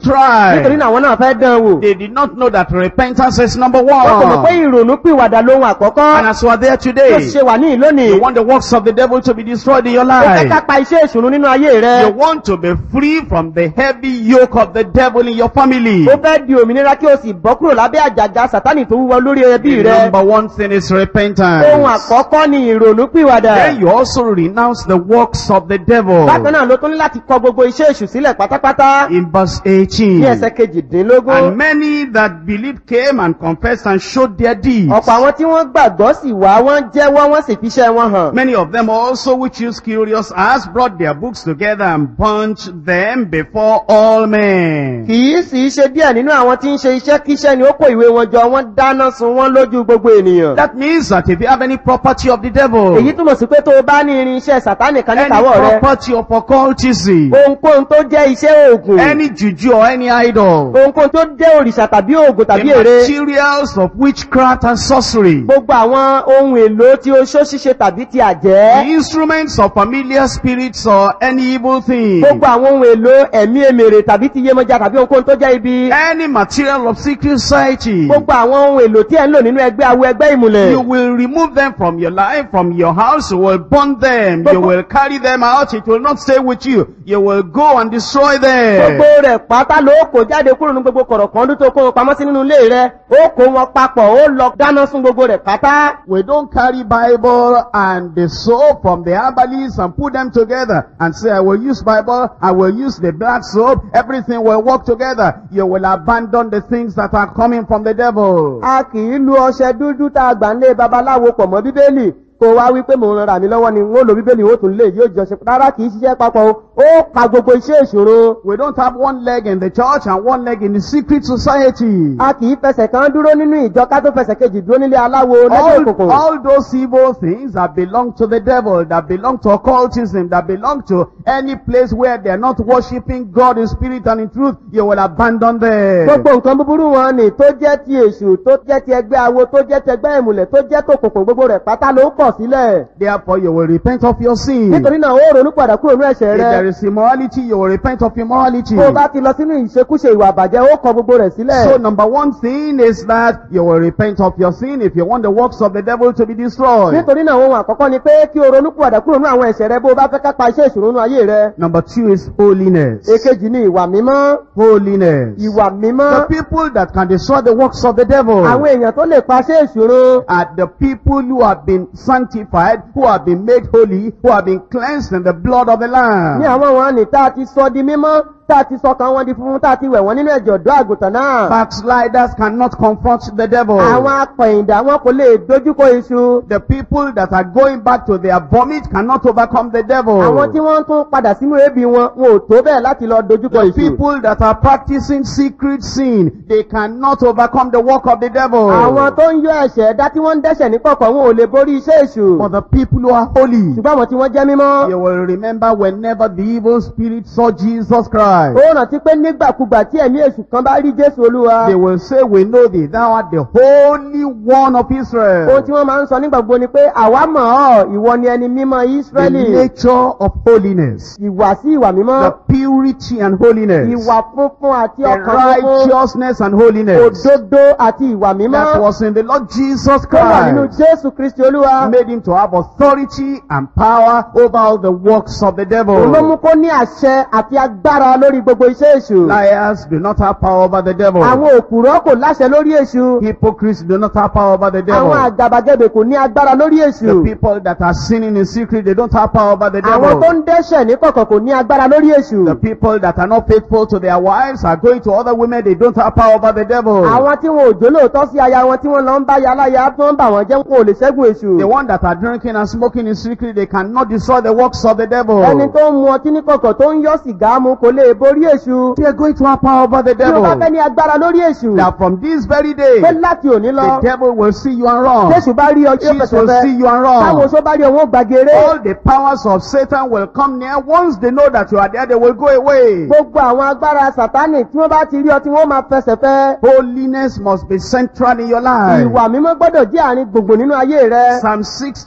try. nítorí náà àwọn náà fẹ́ dán wò They did not know that repentance is number wọ́n kò mọ̀ pé one. ìrònú pìwàdà lóhun àkọ́kọ́ And as you are there tó today, ṣe wà ní ìlónìí you want the works of the devil to be destroyed in your ó fẹ́ ká life. pa iṣẹ́ ìṣùnú nínú ayé rẹ You want to be free from the heavy yoke of the devil in your family. ó fẹ́ di òmìnira kí o sì bọ́ kúrò lábẹ́ àjàgà sátánì tó wúwo lórí ẹbí The rẹ number one thing is ohun repentance. àkọ́kọ́ ni ìrònú pìwàdà Then you also renounce the works of the devil. bákan náà ló tún ní láti kọ gbogbo iṣẹ́ èṣù sílẹ̀ pátápátá In verse ní 18. ẹsẹ̀ kejìdínlógún And many that believed came and confessed and showed their deeds. ọ̀pọ̀ àwọn tí wọ́n gbàgbọ́ sì wá wọ́n jẹ́wọ́ wọ́n sì fi iṣẹ́ wọn hàn Many of them also which used curious as brought their books together and burnt them before all men. kì í sì í ṣe díẹ̀ nínú àwọn tí ń ṣe iṣẹ́ kíṣẹ́ ni ó kó ìwé wọn jọ wọ́n dáná sun wọ́n lójú gbogbo ènìyàn That means that if you have any property of the devil, èyí túmọ̀ sí pé tó o bá ní irin iṣẹ́ sátánì kan any níkàáwọ́ rẹ property of occultism, ohunkóhun tó jẹ́ iṣẹ́ oògùn any juju or any idol, ohunkóhun tó jẹ́ òrìṣà tàbí oògùn the tàbí ère materials of witchcraft and sorcery, gbogbo àwọn ohun èlò tí oṣó ṣíṣe tàbí ti the àjẹ́ instruments of familiar spirits or any evil thing, gbogbo àwọn ohun èlò ẹ̀mí èmèrè tàbí ti iyemọja tàbí ohunkóhun tó jẹ́ ibi any material of secret society, gbogbo àwọn ohun èlò tí ẹ̀ ń lò nínú ẹgbẹ́ awo ẹgbẹ́ ìmùlẹ̀ you will remove them from your life, from your house, you will burn them, you will carry them out, it will not stay with you, you will go and destroy gbogbo them. rẹ̀ pátá ló kó jáde kúrò ní gbogbo kọ̀rọ̀kan tó kó wọn pamọ́ sí nínú ilé rẹ̀ ó kó wọn papọ̀ ó lọ dáná sun gbogbo rẹ̀ pátá. We don't carry Bible and the soap from the herbalist and put them together and say, I will use Bible, I will use the black soap, everything will work together. You will abandon the things that are coming from the devil. a kì í lu ọṣẹ dúdú tá a gbà ń lé babaláwo pọ̀ mọ́ bíbélì kó wá wípé mò ń ràn mí lọ́wọ́ ni wọ́n lo bíbélì ó tún lè yóò jọ ṣe rárá kì í ṣiṣẹ́ papọ̀ o ó pa gbogbo iṣẹ́ ìṣòro. We don't have one leg in the church and one leg in the secret society. a kì í fẹsẹ̀ kan dúró nínú ìjọ ká tó fẹsẹ̀ kejì dúró nílé aláwo lẹ́gbẹ̀ẹ́ All, òkùnkùn. all those evil things that belong to the devil, that belong to occultism, that belong to any place where they are not worshiping God in spirit and in truth, you will abandon them. gbogbo nǹkan búburú wọn ni tó jẹ́ ti èṣù tó jẹ́ ti ẹgbẹ́ awo tó jẹ́ ti ẹgbẹ́ ìmùlẹ̀ tó jẹ́ tòkùnkùn gbogbo rẹ̀ pátá ló kọ̀ sílẹ̀. Therefore, you will repent of your sin. nítorí náà ó ronú padà kúrò ní ẹ̀ṣẹ̀ If rẹ. there is immorality, you will repent of immorality. tó o bá ti lọ sínú ìṣekúṣe ìwà àbàjẹ́ ó kọ gbogbo rẹ̀ So sílẹ̀. number one thing is that you will repent of your sin if you want the works of the devil to be destroyed. nítorí náà ohun àkọ́kọ́ ni pé kí o ronú padà kúrò ní àwọn ẹ̀ṣẹ̀ rẹ bó o bá fẹ́ ká pa iṣẹ́ ìṣòro nínú ayé rẹ. Number two is holiness. èkejì ni ìwà mímọ́. Holiness. ìwà The mímọ́. people that can destroy the works of the devil àwọn èèyàn tó lè pa iṣẹ́ ìṣòro. are the people who have been sanctified, who have been made holy, who have been cleansed in the blood of the ní Lamb. àwọn wọn ni tá a ti sọ di mímọ́ tá a ti sọ kan wọn di funfun tá a ti wẹ̀ wọ́n nínú ẹ̀jẹ̀ ọ̀dọ́ àgùntàn náà. Backsliders cannot confront the devil. àwọn apẹ̀yìndà wọn kò lè dojúkọ iṣu. The people that are going back to their vomit cannot overcome the devil. àwọn tí wọ́n tún padà sínú ebi wọn wọn ò tó bẹ́ẹ̀ láti lọ dojúkọ The iṣu. people that are practicing secret sin, they cannot overcome the work of the devil. àwọn tó ń yọ ẹ̀ṣẹ̀ dá tí wọ́n ń dẹ́ṣẹ̀ ní kọ̀kọ̀ wọn ò lè borí iṣẹ́ èṣù. For the people who are holy, ṣùgbọ́n àwọn tí wọ́n jẹ́ mímọ́. you will remember whenever the evil spirit saw Jesus Christ, ó rántí pé nígbàkúgbà tí ẹ̀mí èṣù kan bá rí jésù olúwa. they will say, We know thee, thou art the holy one of ohun Israel. tí wọ́n máa ń sọ nígbà gbogbo ni pé àwa mọ̀ ọ́ ìwọ ni ẹni mímọ́ The ísírẹ́lì. nature of holiness, ìwà sí ìwà mímọ́. the purity and holiness, ìwà funfun àti the ọkàn funfun. righteousness and holiness òdodo àti ìwà that mímọ́. was in the Lord Jesus tó wà nínú Christ. jésù kristi olúwa. made him to have authority and power over all the works of the òun ló mú devil. kó ní àṣẹ àti agbára lórí gbogbo iṣẹ́ èṣù. Liars do not have power over the devil. àwọn òkùrọ́ kò láṣẹ lórí èṣù. Hypocrites do not have power over the àwọn devil. àgàbàgebè kò ní agbára lórí The èṣù. people that are sinning in secret, they don't have power over the àwọn tó devil. ń dẹ́ṣẹ̀ ní kọ̀kọ̀ kò ní agbára lórí èṣù. The people that are not faithful to their wives are going to other women, they don't have power over the devil. àwọn tí wọn ò jólóòtọ́ sí aya wọn tí wọ́n lọ ń bá ya láya tí wọ́n ń bà wọ́n jẹ́ wọn ò lè ṣẹ́gun èṣù. The one that are drinking and smoking in secret, they cannot destroy the works of the devil. ẹni tó ń mu ọtí ní kọ̀kọ̀ tó ń yọ́ sìgá mu kò lè borí èṣù. They are going to have power over the tí o bá fẹ́ devil. ní agbára lórí èṣù. That from this very day, pé láti òní the lọ devil will see you and run. jésù bá rí ọ tí ó Jesus fẹsẹ̀ will fẹ́. see you and táwọn run. oṣó bá rí ọ wọn ó gbàgéré. All the powers of Satan will come near. Once they know that you are there, they will go away. gbogbo àwọn agbára sàtánì tí wọ́n bá ti rí ọ tí wọ́n máa fẹsẹ̀ fẹ́. Holiness must be central in your life. ìwà mímọ́ gbọ́dọ̀ jẹ́ àárín gbogbo nínú ayé rẹ. Psalm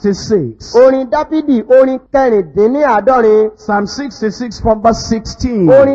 66. orin dáfídì orin kẹrìndínláàádọ́rin. Psalm 66 from verse 16. orin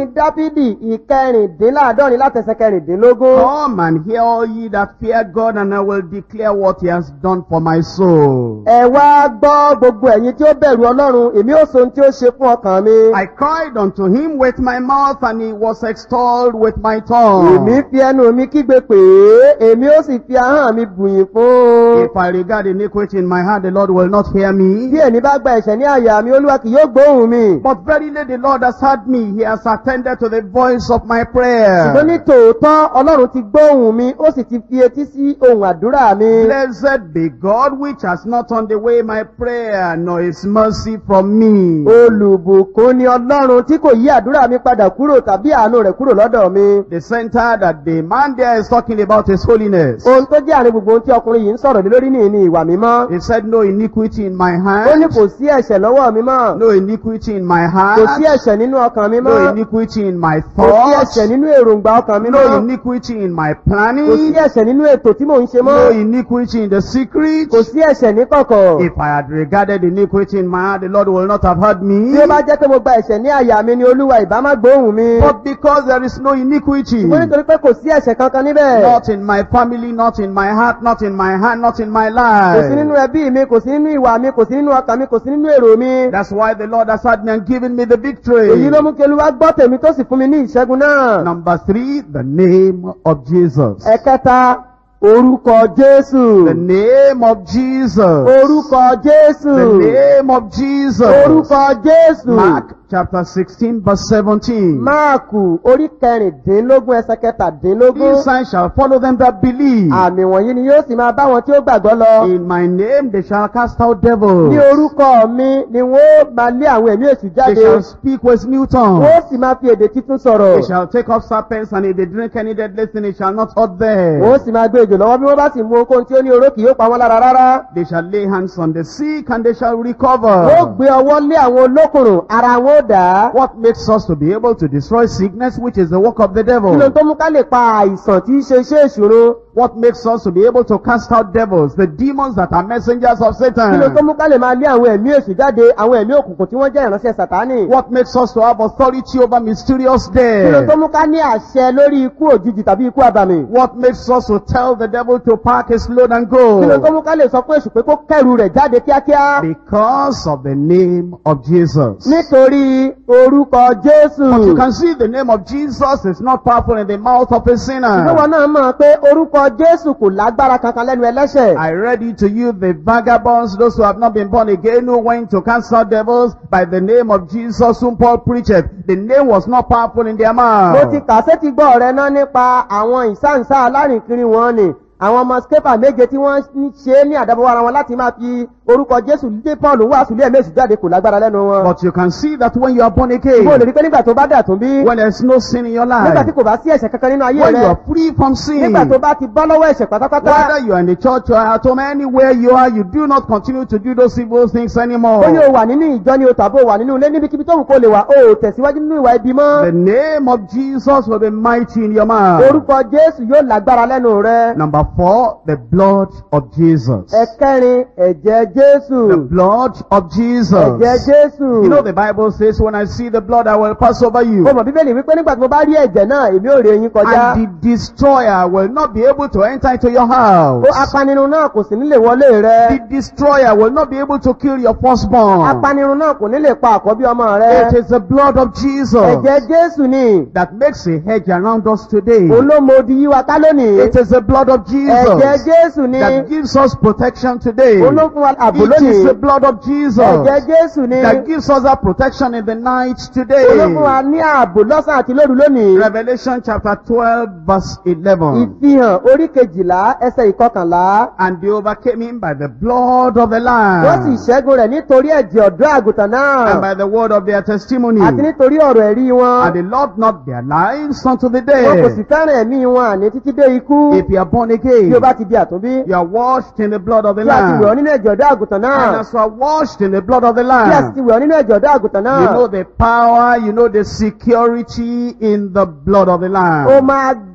orin dáfídì ìkẹrìndínláàdọ́rin látẹsẹ̀ kẹrìndínlógún. Come and hear all ye that fear God, and I will declare what he has done for my soul. ẹ wá gbọ́ gbogbo ẹ̀yin tí ó bẹ̀rù ọlọ́run èmi ó so ohun tí ó ṣe fún ọkàn mi. I cried unto him with my mouth, and he was extolled with my tongue. èmi fi ẹnu mi kígbe pè é èmi ó sì fi ahọ́n mi bùyìn fún un. If I regard iniquity in my heart, the Lord will not hear me. bí èmi bá gba ẹ̀ṣẹ̀ ní àyà mi olúwa kì yóò gbóhùn mi. But verily the Lord has heard me. He has attended to the voice of my ṣùgbọ́n ní prayer. tòótọ́ ọlọ́run ti gbóhùn mi ó sì ti fi etí sí ohun àdúrà mi. Blessed be God which has not turned away my prayer, nor his mercy from me. olùbùkún ni ọlọ́run tí kò yí àdúrà mi padà kúrò tàbí àánú rẹ̀ kúrò lọ́dọ̀ mi. The center that the man there is talking about is holiness. ohun tó jẹ́ àárín gbogbo ohun tí ọkùnrin yìí ń sọ̀rọ̀ lé lórí nìyí ni ìwà mímọ́. He said, No iniquity in my ó ní hand, kò sí ẹ̀ṣẹ̀ lọ́wọ́ mi mọ́. no iniquity in my kò sí heart, ẹ̀ṣẹ̀ nínú ọkàn mi no mọ́. iniquity in my kò sí thoughts, ẹ̀ṣẹ̀ nínú èròǹgbà ọkàn mi no mọ́. iniquity in my kò sí planning, ẹ̀ṣẹ̀ nínú ètò tí mò ń ṣe no mọ́. iniquity in the secret. kò sí ẹ̀ṣẹ̀ ní kọ̀kọ̀. If I had regarded iniquity in my heart, the Lord will not have heard me. bí ó bá jẹ́ pé mo gba ẹ̀ṣẹ̀ ní àyà mi ni olúwa ìbá má gbóhùn mi. But because there is no iniquity, ṣùgbọ́n nítorí pé kò sí ẹ̀ṣẹ̀ kankan níbẹ̀. not in my family, not in my heart, not in my hand, not in my kò sí nínú life. ẹbí mi kò sí nínú ìwà mi kò sí nínú ọkàn mi kò sí nínú èrò mi. That's why the Lord has had me and given me the èyí victory. ló mú kí olúwa gbọ́ tèmi tó sì fún mi ní ìṣẹ́gun náà. Number three, the name of Jesus. ẹ̀kẹta orúkọ jésù. The name of Jesus. orúkọ jésù. The name of Jesus. orúkọ jésù. Mark chapter 16 verse 17. máàkù orí kẹrìndínlógún ẹsẹ̀ kẹtàdínlógún. These signs shall follow them that believe. àmì wọ̀nyí ni yóò sì máa bá wọn tí ó gbàgbọ́ lọ. In my name they shall cast out devils. ní orúkọ mi ni wọ́n ó máa lé àwọn ẹ̀mí èṣù They jáde. shall speak with new tongues. wọ́n ó sì máa fi èdè títún They sọ̀rọ̀. shall take up serpents, and if they drink any deadly thing, it shall not hurt them. wọ́n ó sì máa gbé ejò lọ́wọ́ bí wọ́n bá sì mú ohunkóhun tí ó ní oró kì yóò pa wọ́n lára rárá. They shall lay hands on the sick, and they shall wọ́n ó recover. gbé ọwọ́ lé àwọn olókùnrùn ara wọn ó dà á. What makes us to be able to destroy sickness, which is the work of the kí ló devil? tó mú ká lè pa àìsàn tí í ṣe iṣẹ́ ìṣòro? What makes us to be able to cast out devils, the demons that are messengers of kí ló tó Satan? mú ká lè máa lé àwọn ẹ̀mí èṣù jáde àwọn ẹ̀mí òkùnkùn tí wọ́n jẹ́ ìránṣẹ́ sàtánì? What makes us to have authority over mysterious kí ló tó death? mú ká ní àṣẹ lórí ikú òjijì tàbí ikú àbàmì? What makes us to tell the devil to pack his load and kí ló tó go? mú ká lè sọ fún èṣù pé kó kẹrù rẹ̀ jáde kíákíá? Because of the name of Jesus. nítorí orúkọ jésù. But you can see the name of Jesus is not powerful in the mouth of a Ṣùgbọ́n sinner. wọn náà mọ̀ pé orúkọ Jésù kò lágbára kankan lẹ́nu ẹlẹ́ṣẹ̀. I read it to you, the vagabonds, those who have not been born again, who went to cast out devils by the name of Jesus, whom Paul preached. The name was not powerful in their Mo ti mouth. kà sétí gbọ́ ọ̀rẹ́ náà nípa àwọn ìsáǹsá alárìnkiri wọn ni. Àwọn ọmọ skepa méje tí wọ́n ń ṣe é ní àdábọ̀wọ́ ara wọn láti máa fi orúkọ Jésù lé Paul wàásù lé ẹ̀mí èṣù jáde kò lágbára lẹ́nu wọn. But you can see that when you are born Mo lè again, rí pé nígbà tó bá dà tún bí, when there's no sin in your nígbà tí life, kò bá sí ẹ̀ṣẹ̀ kankan nínú ayé when you rẹ, are free from sin, nígbà tó bá ti bọ́ lọ́wọ́ ẹ̀ṣẹ̀ pátápátá, whether you are in the church or at home, anywhere you are, you do not continue to do those evil things ó ní o anymore. wà nínú ìjọ ni o tàbí o wà nínú ilé níbikíbi tó wù kó lè wà, o ò tẹ̀síwájú nínú ìwà ibi mọ́. The name of Jesus will be mighty in your mouth. Orúkọ Jésù yóò lágbára lẹ́nu rẹ. Number four, the blood of Jesus. Ẹ̀kẹrin ẹ̀jẹ̀ Jésù. The blood of Jesus. Ẹ̀jẹ̀ Jésù. You know the Bible says, when I see the blood, I will pass over you. Mo mọ̀ Bíbélì wípé nígbà tí mo bá rí ẹ̀jẹ̀ náà, èmi ò rí eyín kọjá. And the destroyer will not be able to enter into your Ó house. apanirun náà kò sì ní lè wọlé rẹ. The destroyer will not be able to kill your firstborn. Apanirun náà kò ní lè pa àkọ́bí ọmọ rẹ. It is the blood of Jesus Ẹ̀jẹ̀ Jésù ni. that makes a hedge around us today. Olómodi yí wa ká lónìí. It is the blood of Ẹ̀jẹ̀ Jesus Jésù ni. that gives us protection today. Olófun wa àbò It is the lónìí. blood of Jesus Ẹ̀jẹ̀ Jésù ni. that gives us that protection in the night Olófun wa today. ní ààbò lọ́sàn àti lóru lónìí. Revelation chapter 12 verse 11. Ìfihàn orí kejìlá ẹsẹ̀ ìkọkànlá. And they overcame him by the blood of the Wọ́n sì Lamb ṣẹ́gun rẹ̀ nítorí ẹ̀jẹ̀ ọ̀dọ́ àgùntàn náà. and by the word of their testimony. àti nítorí ọ̀rọ̀ ẹ̀rí wọn. And they loved not their lives unto the wọn kò sì death. fẹ́ràn ẹ̀mí wọn àní títí dé ikú. If you are born bí again, o bá ti di àtúnbí. you are washed in the blood of the bí a ti wẹ̀ ọ́ Lamb. nínú ẹ̀jẹ̀ ọ̀dọ́ àgùntàn And náà. as you are washed in the blood of the bí a sì ti Lamb, wẹ̀ ọ́ nínú ẹ̀jẹ̀ ọ̀dọ́ àgùntàn náà. you know the power, you know the security in the blood of the o Lamb. máa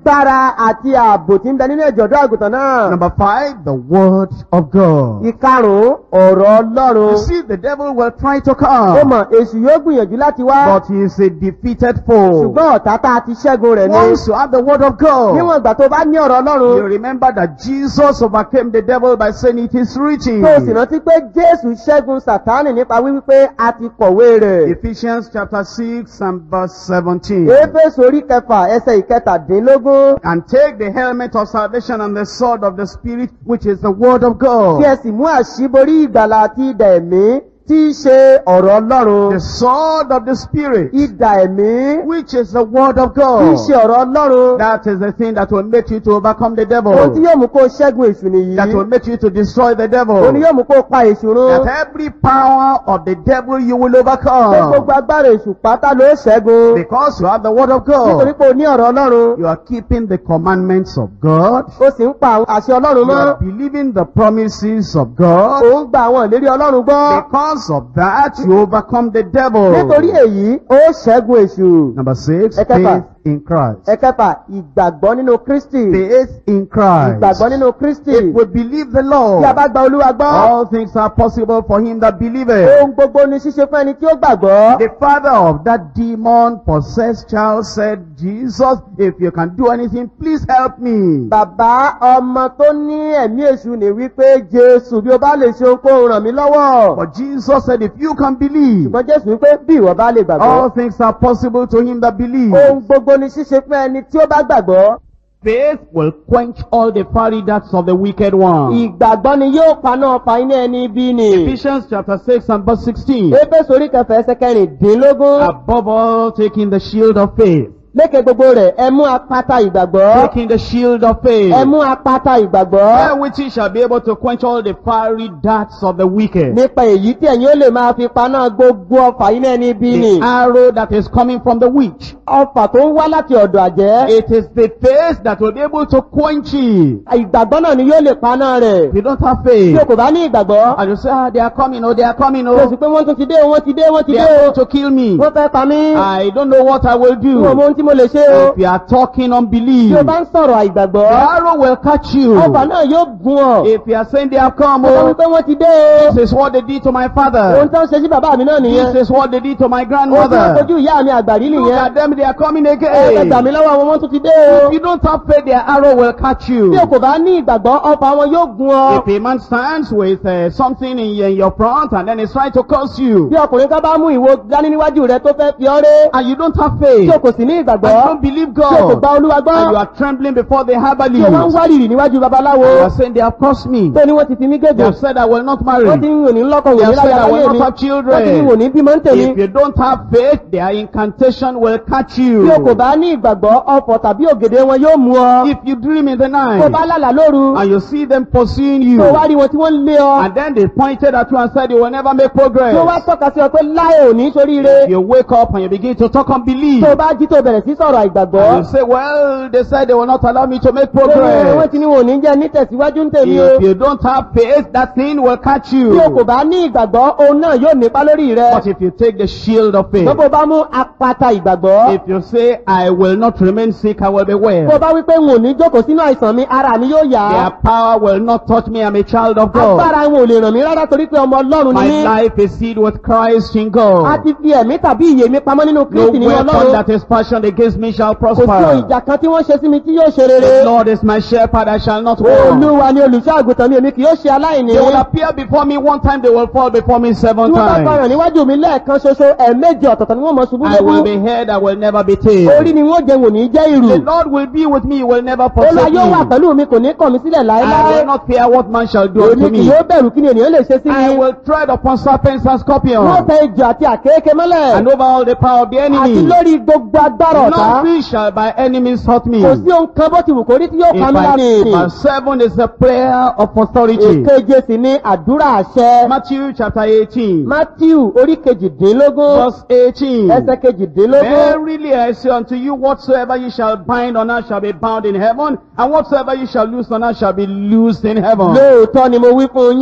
agbára àti ààbò tí ń bẹ nínú ẹ̀jẹ̀ ọ̀dọ́ àgùntàn náà. Number five, the word of God. ìkarùn-ún ọ̀rọ̀ ọlọ́run. You see, the devil will try to ó come, mọ̀ èṣù yóò gbìyànjú láti wá. but he is a defeated foe. ṣùgbọ́n ọ̀tá tá a ti ṣẹ́gun rẹ̀ ni. Once you have the word of God, níwọ̀n ìgbà tó bá ní ọ̀rọ̀ ọlọ́run. you remember that Jesus overcame the devil by saying it is written. tó o sì rántí pé jésù ṣẹ́gun sàtánì nípa wíwí pé a ti kọ̀wé rẹ̀. Ephesians chapter 6 and verse 17. éfésù orí kẹfà ẹsẹ̀ ìkẹtàdínlógún. And take the helmet of salvation and the sword of the Spirit, which is the word of kí God. ẹ sì mú àṣíborí ìgbàlà àti idà ẹ̀mí tí í ṣe ọ̀rọ̀ ọlọ́run. The sword of the Spirit, idà ẹ̀mí which is the word of tí í ṣe God. ọ̀rọ̀ ọlọ́run. That is the thing that will make you to overcome the ohun tí devil. yóò mú kó o ṣẹ́gun èṣù nìyí. That will make you to destroy the òun ni devil. yóò mú kó o pa èṣù run. That every power of the devil you will pé gbogbo overcome. agbára èṣù pátá ló ṣẹ́gun. Because you have the word of nítorí God. pé o ní ọ̀rọ̀ ọlọ́run. You are keeping the commandments of God. o sì ń pa àwọn àṣẹ ọlọ́run You mọ́. are believing the promises of God. o ń gba àwọn ìlérí ọlọ́run gbọ́. Because of that, you overcome the devil. nítorí èyí ó ṣẹ́gun èṣù. Number six, Ẹ̀kẹfà. faith in Christ. ẹ̀kẹfà ìgbàgbọ́ nínú kristi. Faith in Christ. ìgbàgbọ́ nínú kristi. If we believe the tí a Lord, bá gba olúwa gbọ́. all things are possible for him that believeth. ohun gbogbo ni ṣíṣe fún ẹni tí ó gbàgbọ́. The father of that demon possessed child said, Jesus, if you can do anything, please help me. bàbá ọmọ tó ní ẹ̀mí èṣù ní wípé jésù bí o bá lè ṣe ohunkóhun ràn mí lọ́wọ́. But Jesus said, if you can believe, ṣùgbọ́n jésù wípé bí ìwọ bá lè all gbàgbọ́. things are possible to him that believes. ohun gbogbo ni ṣíṣe fún ẹni tí ó bá gbàgbọ́. Faith will quench all the fiery darts of the wicked one. ìgbàgbọ́ ni yóò paná ọfà iná ẹni bí ni. Ephesians chapter 6 and verse 16. éfésù orí kẹfà ẹsẹ̀ kẹrìndínlógún. Above all, taking the shield of faith. lékè gbogbo rẹ̀ ẹ mú apáta ìgbàgbọ́. Taking the shield of faith. ẹ mú apáta ìgbàgbọ́. Wherewith ye shall be able to quench all the fiery darts of the wicked. nípa èyí tí ẹ̀yin ó lè máa fi paná gbogbo ọfà iná ẹni bí ni. The arrow that is coming from the witch. ọfà tó ń wá láti ọ̀dọ̀ àjẹ́. It is the faith that will be able to quench it. ìgbàgbọ́ náà ni yóò lè paná rẹ̀. If you don't have tí faith, o kò bá ní ìgbàgbọ́. and you say, ah, they are coming, oh, they are coming, o sì oh, pé wọ́n tún ti dé o wọ́n ti dé wọ́n ti they dé are o. going to kill me. wọ́n fẹ́ pa mí. I don't know what I will Tí o mọ do. ohun tí mo lè ṣe o. If you are talking Tí unbelief, o bá ń sọ̀rọ̀ àìgbàgbọ́. the arrow will catch you. Ọfà náà yóò gún ọ. If you are saying they have come, Ó sọ oh, wípé wọ́n ti dé o. this is what they did to my Ohun father. tó ń ṣe sí bàbá mi náà nìyẹn. This is what they did to my Ohun tí wọ́n grandmother. fojú ìyá mi àgbàrí Look nìyẹn. at them, they are coming Ẹ gbà again. mí lọ́wọ́ wọn, wọ́n tún ti dé o. If you don't have faith, their arrow will catch you. Bí o kò bá ní ìgbàgbọ́, ọfà wọn yóò gún ọ. If a man stands with uh, something in, in your front and then he's trying to curse you, Bí ọkùnrin kan bá mú ìwo dání níwájú rẹ tó fẹ́ fi ọ́ ré. and you don't have Tí faith, o kò sì ní and ìgbàgbọ́. you don't believe Tí o kò gba God, Olúwa and you gbọ́. are trembling before the Tí o máa ń herbalist, wárìrì níwájú babaláwo. you are saying they have cursed me. Tó ní wọ́n ti fi mí They gègé. have said I will not marry. Wọ́n ti ń wò ní lọ́kàn wò They ní have said láyà I will láyé not mi. have Wọ́n ti ní children. wò ní bímọ ń tèmi. If you don't have faith, their incantation will catch you. Bí o kò bá ní ìgbàgbọ́, ọfọ̀ tàbí ògèdè wọn yóò mú ọ. If you dream in the Tó bá night lálà lóru, and you see them pursuing you, tó wá rí wọn tí wọ́n ń lé ọ. and then they pointed at you and said you will never make Tó wá progress. tọ́ka sí ọ pé láyé ò ní soríire. You wake up and you begin to talk unbelief. Tó bá jí tó bẹ̀rẹ̀ sí sọ̀rọ̀ And àìgbàgbọ́. you say, well, they said they will not allow me to make Tó ní wọ́n progress. ti ní wọn ò ní jẹ́ nítẹ̀síwájú ń tèmi o. If you don't have faith, that thing will catch Bí o kò you. bá ní ìgbàgbọ́, òun náà yóò nípa lórí rẹ. But if you take the shield of faith, Gbogbo bá mú apata ìgbàgbọ́. if you say, I will not remain sick, I will be Tó well. bá wí pé n ò ní jókòó sínú àìsàn mi, ara mi yóò yá. Their power will not touch me. I'm a child of God. Agbára wọn ò lè ràn mí rárá torí pé ọmọ Ọlọ́run ni My mí. life is sealed with Christ in A God. ti fi ẹ̀mí tàbí ìyè mi pamọ́ nínú No Kristi nínú weapon Ọlọ́run. that is fashioned against me shall Kò sí ohun prosper. ìjà kan tí wọ́n ṣe sí mi tí yóò ṣe The rere. Lord is my shepherd, I shall not want. Olúwa ni olùṣọ́ àgùntàn mi, èmi kì yóò ṣe aláìní. They will appear before me one time, they will fall before me Tí seven wọ́n bá times. gbọ́ràn níwájú mi lẹ́ẹ̀kan ṣoṣo, ẹ̀ẹ̀méje ọ̀tọ̀ọ̀tọ̀ ni wọ́n mọ̀ ṣubú I will lógún. be head, I will never be tail. Orí ni wọ́n jẹ wò ní jẹ́ ìrù. The Lord will be with me, he will never Olúwa forsake yóò wà me. pẹ̀lú mi, kò ní kàn mí sílẹ̀ I láéláé. will not fear what man shall do Èmi unto kì me. yóò bẹ̀rù kí ni ènìyàn lè ṣe sí I mi. will tread upon serpents and Wọ́n scorpions, tẹ ejò àti àkééké mọ́lẹ̀. and over all the power of the Àti enemy. lórí gbogbo agbára ọ̀tá. Nothing shall by enemies hurt me. Kò sí ohun kan bó ti wù kó rí tí yóò If pa mí lára I, ènìyàn. verse 7 is the prayer of authority. Èkeje sì ni àdúrà àṣẹ. Matthew chapter 18, Matthew orí kejìdínlógún. verse 18. Ẹsẹ̀ kejìdínlógún. Verily I say unto you, whatsoever you shall bind on earth shall be bound in heaven, and whatsoever you shall loose on earth shall be loosed in heaven. Lóòótọ́ ni mo wí fún yín.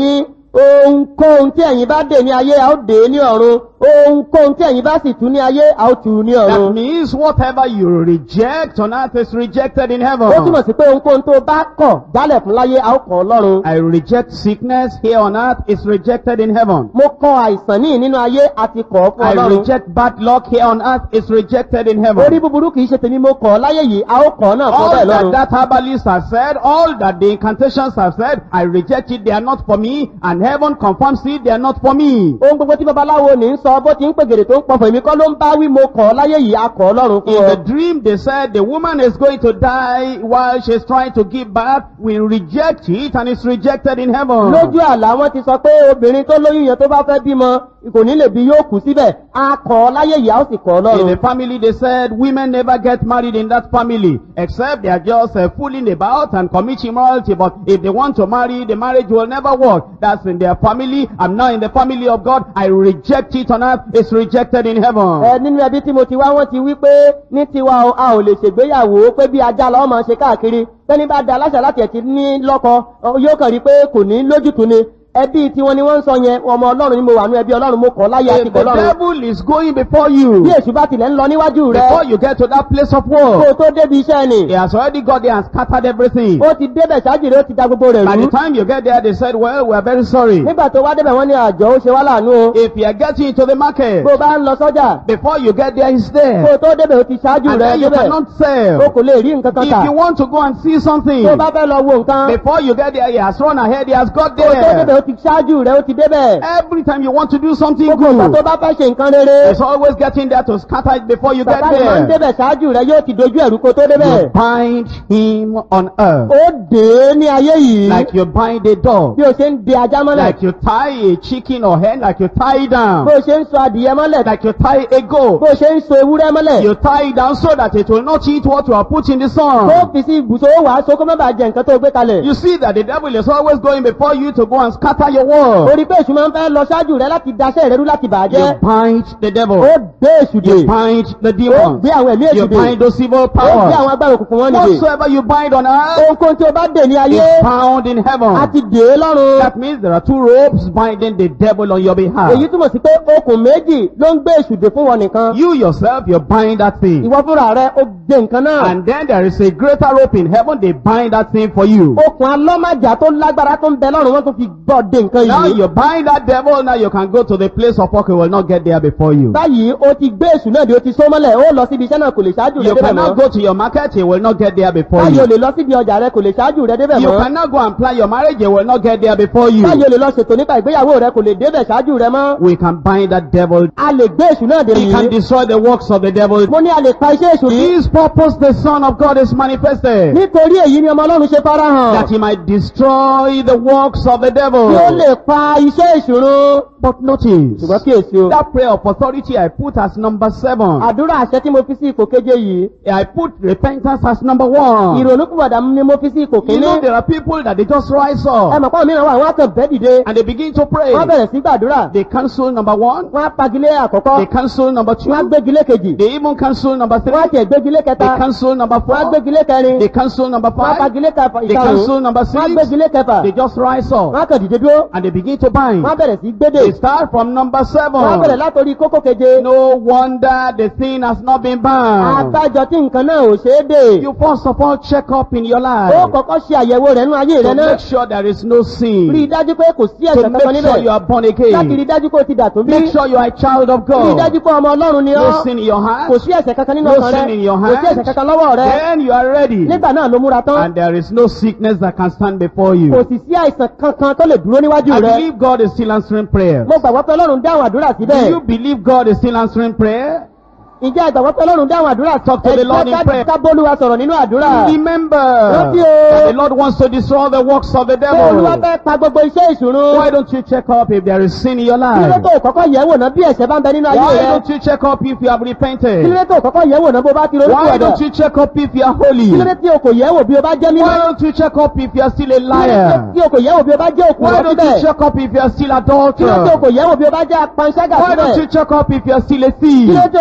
ohunkóhun tí ẹ̀yin bá dè ní ayé a ó dè é ní ọ̀run ohunkóhun tí ẹ̀yin bá sì tú ní ayé a ó tú ní That ọ̀run. means whatever you reject on earth is rejected in ó túmọ̀ heaven. sí pé ohunkóhun tó bá kọ̀ jálẹ̀ fún láyé a ó kọ̀ ọ́ lọ́run. I reject sickness here on earth is rejected in heaven. mo kọ̀ àìsàn ní nínú ayé àti kọ̀ ọ́ fún I ọlọ́run. reject bad luck here on earth is rejected in orí heaven. búburú kì í ṣe tèmi mo kọ̀ ọ́ láyé yìí a ó kọ̀ ọ́ náà fún All ọbẹ̀ that lọ́run. that herbalist has said, all that the incantations have said, I reject it, they are not for me, and heaven confirms it, they are not for me. ohun gbogbo tí babaláwo ní ń sọ bó ti ń pègèrè tó ń pọ̀fọ̀ èmi kọ́ ló ń bá wí mo kọ̀ ọ́ láyé yìí a kọ̀ ọ́ lọ́run fún In ọ. the dream, they said the woman is going to die while she's trying to give birth. We reject it, and it's rejected in heaven. lójú àlá wọn ti sọ pé obìnrin tó lóyún yẹn tó bá fẹ́ bímọ kò ní lè bí yóò kú síbẹ̀ a kọ̀ ọ́ láyé yìí a ó sì kọ̀ ọ́ In lọ́run. the family, they said women never get married in that family, except they are just uh, fooling about and commit immorality. But if they want to marry, the marriage will never work. That's in their family. I'm now in the family of God. I reject it on earth. It's rejected in heaven. ẹ nínú ẹbí tí mo ti wá wọn ti wí pé ní tiwa o, a ò lè ṣègbéyàwó pé bí ajá lọ́wọ́ máa ṣe káàkiri pẹ́ni bá da aláṣà láti ẹ̀tì ní lọ́kọ ọ, yóò kàn rí pé kò ní lójútu ni ẹbí tiwọn ni wọ́n ń sọ yẹn ọmọ ọlọ́run ni mo wà ní ẹbí ọlọ́run mo kọ́ láyé àti If kọ́ the lọ́run devil is going before you, bí èṣù bá tilẹ̀ ń lọ níwájú rẹ before you get to that place of kó o war, tó débi iṣẹ́ ni he has already got there and scattered everything. ó ti débẹ̀ ṣáájú rẹ ó ti da gbogbo rẹ̀ By rú the time you get there, they said, well, we are very sorry. nígbà tó wá débẹ̀ wọ́n ní àjọ ó ṣe wá láàánú o If you are getting into the market, bó o bá ń lọ sọ́jà before you get there, he's kó o there. tó débẹ̀ ó ti ṣáájú And rẹ then you débẹ̀ cannot o sell. kò lè rí nǹkan kan If tà you want to go and see something, tó o bá fẹ́ lọ wo nǹkan before you get there, he has run ahead, he has got kó o tó débẹ̀ there. ó ti ṣáájú rẹ ó ti débẹ̀. Every time you want to do something gbogbo ìgbà tó good, bá fẹ́ ṣe nǹkan rere he's always getting there to scatter it before you get bàbá yìí máa ń there. débẹ̀ ṣáájú rẹ yóò ti dojú ẹ̀rú kó tó débẹ̀. You bind him on earth ó dé ní ayé yìí like you bind a dog, bí o ṣe ń de ajá mọ́lẹ̀ like you tie a chicken or hen, like you tie it bó down, o ṣe ń so adìyẹ mọ́lẹ̀ like you tie a goat. bó o ṣe ń so ewúrẹ́ mọ́lẹ̀ You tie it down so that it will not eat what you are put in the tó sun. fi sí ibùsọ̀ ó wàá so kó má bàa jẹ nǹkan tó gbé kalẹ̀. You see that the devil is always going before you to go and scatter your ó world. rí pé èṣù máa ń fẹ́ lọ ṣáájú rẹ láti daṣẹ́ rẹ rú láti You bàjẹ́. bind the devil. ó dé èṣù dè You bind the ó demons. gbé àwọn ẹ̀mí You èṣù dè bind those evil ó gbé àwọn powers. agbára òkùnkùn wọn nìdè. Whatsoever you bind on earth ohunkóhun tí o bá dè ní ayé is bound in a heaven. ti dè é lọ́run. That means there are two ropes binding the devil on your behalf. èyí túmọ̀ sí pé okùn méjì ló ń gbé èṣù dè fún wọn nìkan. You yourself, you bind that thing. ìwọ fúnra rẹ ó dé nǹkan náà. And then there is a greater rope in heaven, they bind that thing for you. okùn alọ́màjà tó lágbára tó ń bẹ lọ́rùn wọn tó fi gbọ́ dé nǹkan Now yìí. you bind that devil, now you can go to the place of work, he will not get there before you. báyìí o ti gbé èṣù náà di o ti só mọ́lẹ̀ ó lọ síbi iṣẹ́ náà kò lè ṣáájú rẹ You débẹ̀ cannot mọ́. go to your market, he will not get there before báyìí o you. lè lọ síbi ọjà rẹ kò lè ṣáájú rẹ débẹ̀ You mọ́. cannot go and plan your marriage, he will not get there before you. báyìí o lè lọ ṣètò nípa ìgbéyàwó rẹ kò lè débẹ̀ ṣáájú rẹ mọ́. We can bind that devil. a lè gbé èṣù náà dè He can yìí. destroy the works of the devil. mo ní a lè pa iṣẹ́ èṣù For yìí. this purpose, the Son of God is manifested. nítorí èyí ni ọmọ ọlọ́run ṣe farahàn. That he might destroy the works of the kí ó devil. lè pa iṣẹ́ èṣù run. But notice, ṣùgbọ́n kí èsì o. that prayer of authority I put as number seven. àdúrà àṣẹ tí mo fi sí ipò keje yìí. I put repentance as number one. ìrònúkúwàdà ni mo fi sí ipò You know, kíní. there are people that they just rise ẹ up mọ̀ pé àwọn mìíràn wà wọ́n á kàn bẹ́ẹ̀ dìde. and they begin to pray. wọ́n bẹ̀rẹ̀ sí gbàdúrà. They cancel number one, wọ́n á pagilé àkọ́kọ́. they cancel number two, wọ́n á gbégilé kejì. they even cancel number three, wọ́n á tiẹ̀ gbégilé they kẹta. cancel number wọ́n á four, gbégilé kẹrin. they cancel number wọ́n á five, pagilé kẹfà they cancel ìkarùn-ún. number wọ́n á six, gbégilé kẹfà. they just rise wọ́n á up kàn dìde dúró. and they begin to bind. wọ́n á bẹ̀rẹ̀ sí gbédè. They start from number wọ́n á bẹ̀rẹ̀ seven. látòrí kókó keje. No wonder the thing has not been bound. àbájọ tí nǹkan náà ò ṣeé dè. You first of all check up in your ó life kọ́kọ́ ṣe àyẹ̀wò rẹ̀ nínú ayé to rẹ̀ náà. make sure there is no rí i sin. dájú pé kò sí To ẹ̀ṣẹ̀ kankan make sure níbẹ̀. you are born láti rí i again. dájú pé o ti dà tó bí. Make sure you are a child of rí i God. dájú pé ọmọ ọlọ́run ni No ọ́. sin in your kò heart. sí ẹ̀ṣẹ̀ kankan nínú No ọkàn rẹ. sin in your kò sí hand. ẹ̀ṣẹ̀ kankan lọ́wọ́ rẹ. Then you are ready. nígbà náà ló múra tán. And there is no sickness that can stand before kò you. sì sí àìsàn kankan tó lè dúró níwájú I rẹ. believe God is still answering prayer. mo gbàgbọ́ pé ọlọ́run dáhùn àdúrà Do síbẹ̀. you believe God is still answering prayer? ǹjẹ́ ìgbàgbọ́ pé ọlọ́run dáhùn àdúrà Talk to the Lord in prayer. ká bólúwa sọ̀rọ̀ nínú àdúrà. Remember Rántí o. that the Lord wants to destroy the works of the pé olúwa devil. fẹ́ pa gbogbo iṣẹ́ ìṣòro. Why don't you check up if there is sin in your kí ló life? tó kọ́kọ́ yẹ̀ wò ná bí ẹ̀ṣẹ̀ bá ń bẹ nínú ayé Why rẹ. don't you check up if you have kí ló repented? tó kọ́kọ́ yẹ̀ wò ná bó bá ti ronú Why padà. don't you check up if you are holy? kí ló dé tí o kò yẹ̀ wò bí o bá jẹ́ mímọ́. Why don't you check up if you are still a kí ló dé liar? tí o kò yẹ̀ wò bí o bá jẹ́ òkú Why lọ don't you síbẹ̀. check up if you are still kí ló dé tí o adulterer? kò yẹ̀ wò bí o bá jẹ́ apanṣágà Why don't síbẹ̀. you check up if you are still a kí ló thief? dé tí o kò yẹ̀ wò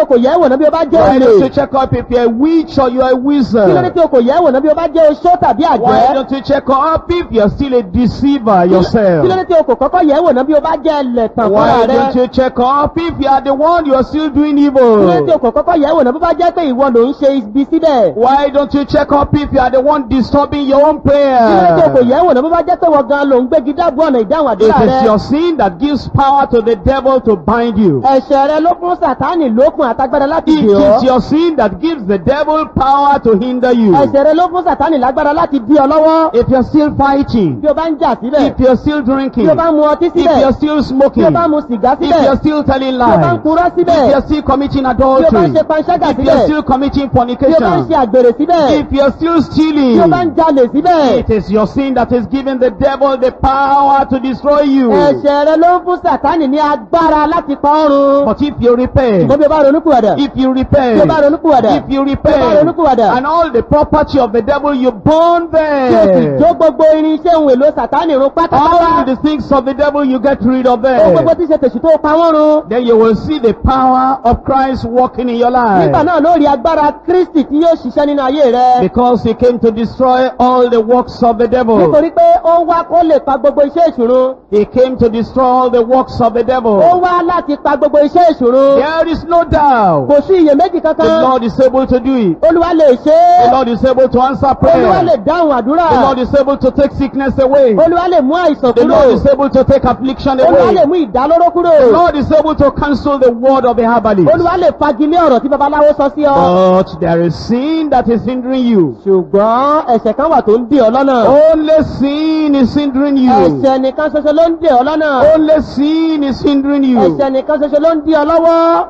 wò náà bí o bá jẹ́ Why don't you olè? check up if you're a witch or you're a Kí ló dé wizard? tí o kò yẹ̀ wò náà bí o bá jẹ́ oṣó tàbí Why àjẹ́? don't you check up if you're still a deceiver yourself? Kí ló dé tí o kò kọ́kọ́ yẹ̀ wò náà bí o bá jẹ́ ẹlẹ́tàn Why fúnra don't rẹ? you check up if you are the one you're still doing Kí ló dé tí o evil? kò kọ́kọ́ yẹ̀ wò náà bí o bá jẹ́ pé ìwọ ló ń ṣe ibi síbẹ̀? Why don't you check up if you are the one disturbing your own Kí ló dé tí o kò prayer? yẹ̀ wò náà bí o bá jẹ́ pé wọ́n gan ló ń gbégi dábò ọ̀nà ìdáhùn It àdúrà is rẹ? your sin that gives power to the devil to bind you. Ẹ̀ṣẹ̀ rẹ ló fún Sàtánì lókun àtagbára láti It dè ọ́. is your sin that gives the devil power to hinder you. Ẹ̀ṣẹ̀ rẹ ló fún Sàtánì lágbára láti dí ọ lọ́wọ́. If you're still fighting, Bí o bá ń jà síbẹ̀, if you're still drinking, bí o bá ń mu ọtí if síbẹ̀, you're still bí smoking, o bá ń mu sìgá if síbẹ̀, you're still telling bí o bá ń lies, purọ́ if síbẹ̀, you're still committing bí o bá ń adultery, ṣe panṣágà if you're síbẹ̀, still committing bí o bá ń fornication, ṣe àgbèrè síbẹ̀, if you're still bí stealing, o bá ń jalè síbẹ̀. it is your sin that is giving the devil the power to destroy you. Ẹ̀ṣẹ̀ rẹ ló ń fún Sàtánì ní agbára láti pa ọ́run. But if you repent, Ṣùgbọ́n bí o bá ronúkúwàdà, if you bí o repent, bá ronúkúwàdà, if you bí o bá repent, ronúkúwàdà, and all the property of the devil, you burn tí o sì them. jó gbogbo irinṣẹ́ ohun èlò Sàtánì run pátápátá. All the things of the devil, you get rid of Ohun gbogbo them. tí ṣe tèṣù tó pa wọ́n run. Then you will see the power of Christ working in your life. Nígbà náà ló rí agbára Kristi tí yóò ṣiṣẹ́ nínú ayé rẹ. Because he came to destroy all the works of the devil. Nítorí pé ó wá kó lè pa gbogbo iṣẹ́ ìṣòro. He came to destroy all the works of the Ó devil. wá láti pa gbogbo iṣẹ́ ìṣòro. There is no doubt. Kò sí iyèméjì The kankan. Lord is able to do it. Olúwa lè ṣe The é. Lord is able to answer Olúwa lè prayer. dáhùn àdúrà. The Lord is able to take sickness away. Olúwa lè mú àìsàn The kúrò. Lord is able to take affliction Olúwa lè away. mú ìdálóró kúrò. The Lord is able to cancel the word of the herbalist. Olúwa lè fagilé ọ̀rọ̀ tí babaláwo sọ sí ọ. But there is sin that is hindering you. Ṣùgbọ́n ẹ̀ṣẹ̀ kan wà tó ń dè ọ́ lọ́nà. Only sin is hindering you. Ẹ̀ṣẹ̀ nìkan ṣoṣo ló ń dè ọ́ lọ́nà. Only sin is hindering you. Ẹ̀ṣẹ̀ nìkan ṣoṣo ló ń dí ọ lọ́wọ́.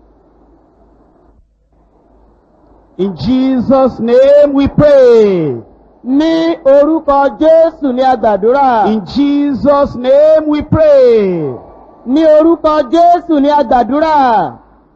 In Jesus' name we pray. Ní orúkọ Jésù ní agbàdúrà. In Jesus' name we pray. Ní orúkọ Jésù ní agbàdúrà.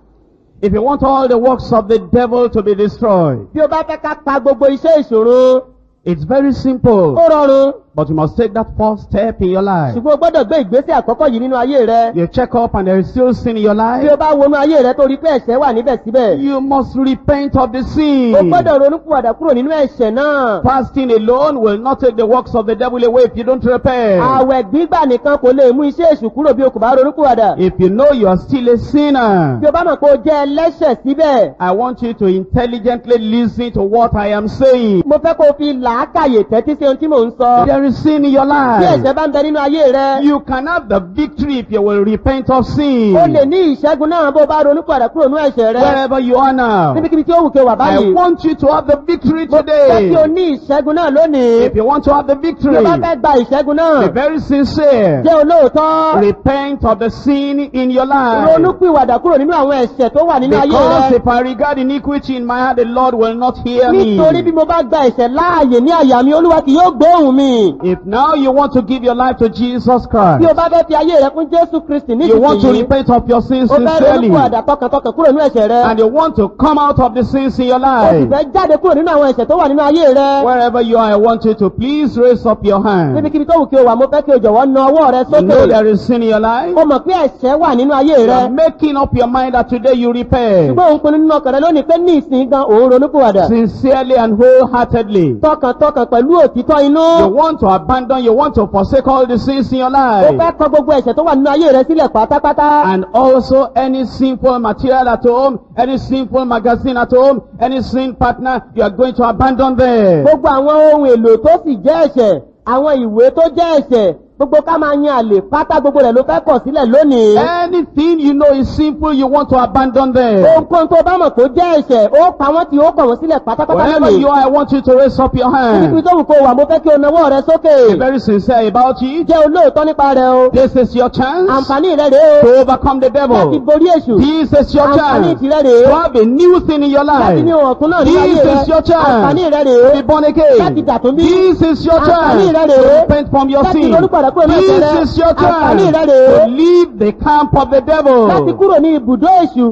If you want all the works of the devil to be destroyed, Bí o bá fẹ́ ká pa gbogbo iṣẹ́ ìṣòro, it's very simple. ó rọrùn. But you must take that first step in your life. Ṣùgbọ́n o gbọ́dọ̀ gbé ìgbésẹ̀ àkọ́kọ́ yìí nínú ayé rẹ. You check up and there is still sin in your Bí life. o bá wọnú ayé rẹ tó rí pé ẹ̀ṣẹ̀ wà níbẹ̀ síbẹ̀. You must repent of the O sin. gbọ́dọ̀ ronúpìwàdà kúrò nínú ẹ̀ṣẹ̀ náà. Fasting alone will not take the works of the devil away if you don't repent. Àwẹ̀ gbígbà nìkan kò lè mú iṣẹ́ èṣù kúrò bí o kò bá ronúpìwàdà. If you know you are still a sinner, Bí o bá mọ̀ pé o jẹ́ ẹlẹ́ṣẹ̀ síbẹ̀. I want you to intelligently listen to what I am saying. Mo fẹ́ kó o fi làákàyè tẹ́tí sí ohun tí mò ń sọ. There is sin in your Bí life. ẹ̀ṣẹ̀ bá ń bẹ nínú ayé rẹ, You can have the victory if you will repent of sin. o lè ní ìṣẹ́gun náà bó o bá ronúpìwàdà kúrò nínú ẹ̀ṣẹ̀ rẹ. Wherever you are now, Níbikíbi tí ó wù kí o wà I báyìí. want you to have the victory Mo fẹ́ kí o today. ní ìṣẹ́gun náà lónìí. If you want to have the Bí victory, o bá fẹ́ gba ìṣẹ́gun be náà, very sincere. jẹ́ olóòótọ́. Repent of the sin in your life. Ronúpìwàdà kúrò nínú àwọn ẹ̀ṣẹ̀ tó wà nínú ayé Because rẹ. if I regard iniquity in my heart, the Lord will not hear me. Nítorí bí mo bá gba ẹ̀ṣẹ̀ láàyè ní àyà mi, Olúwa kì yóò gbóhùn mi. If now you want to give your life to Jesus Bí o Christ, bá fẹ́ fi ayé rẹ fún Jésù Kristi you want to nísinsìnyí, repent of your sins o fẹ́ sincerely, ronúpìwàdà tọkàntọkàn kúrò nínú ẹ̀ṣẹ̀ rẹ. and you want to come out of the sins in your O sì life, fẹ́ jáde kúrò nínú àwọn ẹ̀ṣẹ̀ tó wà nínú ayé rẹ. wherever you are, I want you to please raise up your hand. Níbikíbi tó wù kí o wà, mo fẹ́ kí o jọ̀wọ́ na ọwọ́ rẹ You know sókè. there is sin in your life. O mọ̀ pé ẹ̀ṣẹ̀ wà nínú ayé You rẹ. are making up your mind that today you repent Ṣùgbọ́n òun pinnu nínú ọkàn rẹ lónìí pé ní ìsìn gan òun ronúpìwàdà. sincerely and wholeheartedly. Tọkàntọkàn pẹ̀lú òtítọ́ inú. You want to abandon, you want to forsake all the sins in your O life. fẹ́ kọ gbogbo ẹ̀ṣẹ̀ tó wà nínú ayé rẹ sílẹ̀ pátápátá. And also any sinful material at home, any sinful magazine at home, any sin partner, you are going to abandon them. Gbogbo àwọn ohun èlò tó sì jẹ́ ẹ̀ṣẹ̀, àwọn ìwé tó jẹ́ ẹ̀ṣẹ̀, gbogbo ká máa yan àlè pátá gbogbo rẹ̀ ló fẹ́ kọ̀ sílẹ̀ lónìí. Anything you know is sinful, you want to abandon them. Ohunkóhun tó bá mọ̀ kó jẹ́ ẹ̀ṣẹ̀, ó pa wọ́n tí ó kọ̀ wọ́n sílẹ̀ pátápátá Wherever lónìí. you are, I want you to raise up your Níbi hand. tó wù kó wà, mo fẹ́ kí o nawọ́ rẹ sókè. Be very sincere about it. Jẹ́ olóòótọ́ nípa rẹ̀ o. This is your chance Àǹfààní rẹ̀ rèé o. to overcome the Láti devil. borí èṣù. This is your Àǹfààní chance tirẹ̀ rèé. to have a new thing in your Láti ní life. ohun ọ̀tún náà nínú ayé This rẹ. is your chance Àǹfààní rẹ̀ to rèé. be born Láti again. dàtún bí. This is your Àǹfààní chance rẹ̀ to rèé. repent from your Láti sin. ronúpìwàdà kúrò nínú ẹ̀ṣẹ̀ rẹ. This is your Àǹfààní chance rẹ̀ rèé. to leave the camp of the Láti devil. kúrò ní ibùdó èṣù.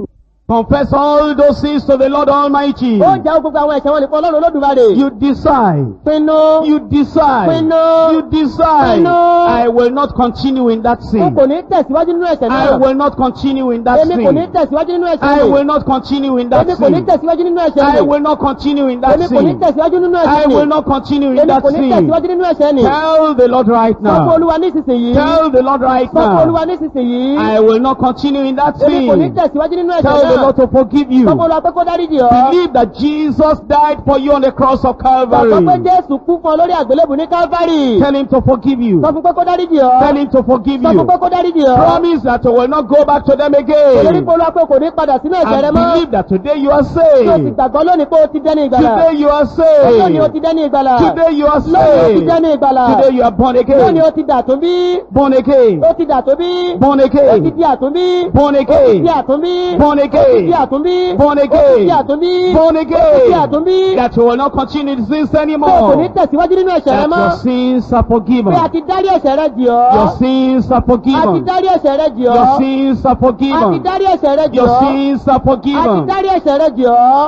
Confess all those sins to the Lord Almighty. ó jẹ́ gbogbo àwọn ẹ̀ṣẹ̀ wọn nìkan ọlọ́run olódùmarè. You decide. pinnu. You decide. Pinnu. You decide. Pinnu. I will not continue in that n sin. kò ní tẹ̀síwájú nínú ẹ̀ṣẹ̀ I náà. will not continue in that èmi kò ní sin. tẹ̀síwájú nínú ẹ̀ṣẹ̀ I mi. will not continue in that èmi kò ní sin. tẹ̀síwájú nínú ẹ̀ṣẹ̀ I mi. will not continue in that èmi kò ní sin. tẹ̀síwájú nínú I ẹ̀ṣẹ̀ mi. will not continue in èmi that kò ní sin. tẹ̀síwájú nínú ẹ̀ṣẹ̀ mi. Tell the Lord right sọ fún now. olúwa nísinsìnyí. Tell the Lord right sọ fún olúwa now. nísinsìnyí. I will not continue in that èmi kò ní sin. tẹ̀síwájú nínú ẹ̀ṣẹ̀ Tell the náà. Lord to forgive sọ fún you. olúwa pé kó dáríjì ọ́. Believe that Jesus died for you on the cross of Gbàgbọ́ pé Calvary. Jésù kú fún ọ lórí àgbélébù ní Calvary. Tell him to forgive you. Sọ fún pé kó dáríjì Tell ọ́. him to forgive Sọ fún you. pé kó dáríjì ọ́. Promise that you will not go back to them Olórí again. polówó pé kò ní padà sínú ẹ̀ṣẹ̀ rẹ And mọ́. believe that today you are Tí o sì saved. gbàgbọ́ lónìí pé o ti dẹ́ni ìgbàlà. Today you are Lónìí o saved. ti dẹ́ni ìgbàlà. Today you are Lónìí o ti saved. dẹ́ni ìgbàlà. Today you are born Lónìí again. o ti dà tó bí. Born again. O ti dà tó bí. Born O ti again. di àtúnbí. Born Di again. àtúnbí. Born Di again. àtúnbí. Born Di again. àtúnbí. Born Di again. àtúnbí. That you will not continue in sins Pé o kò ní anymore. tẹ̀síwájú nínú ẹ̀ṣẹ̀ rẹ That mọ́. your sins are Pé a forgiven. ti dárí ẹ̀ṣẹ̀ rẹ jì Your ọ́. sins are A ti forgiven. dárí ẹ̀ṣẹ̀ rẹ jì Your ọ́. sins are A ti forgiven. dárí ẹ̀ṣẹ̀ rẹ jì Your ọ́. sins are A ti forgiven. dárí ẹ̀ṣẹ̀ rẹ jì ọ́.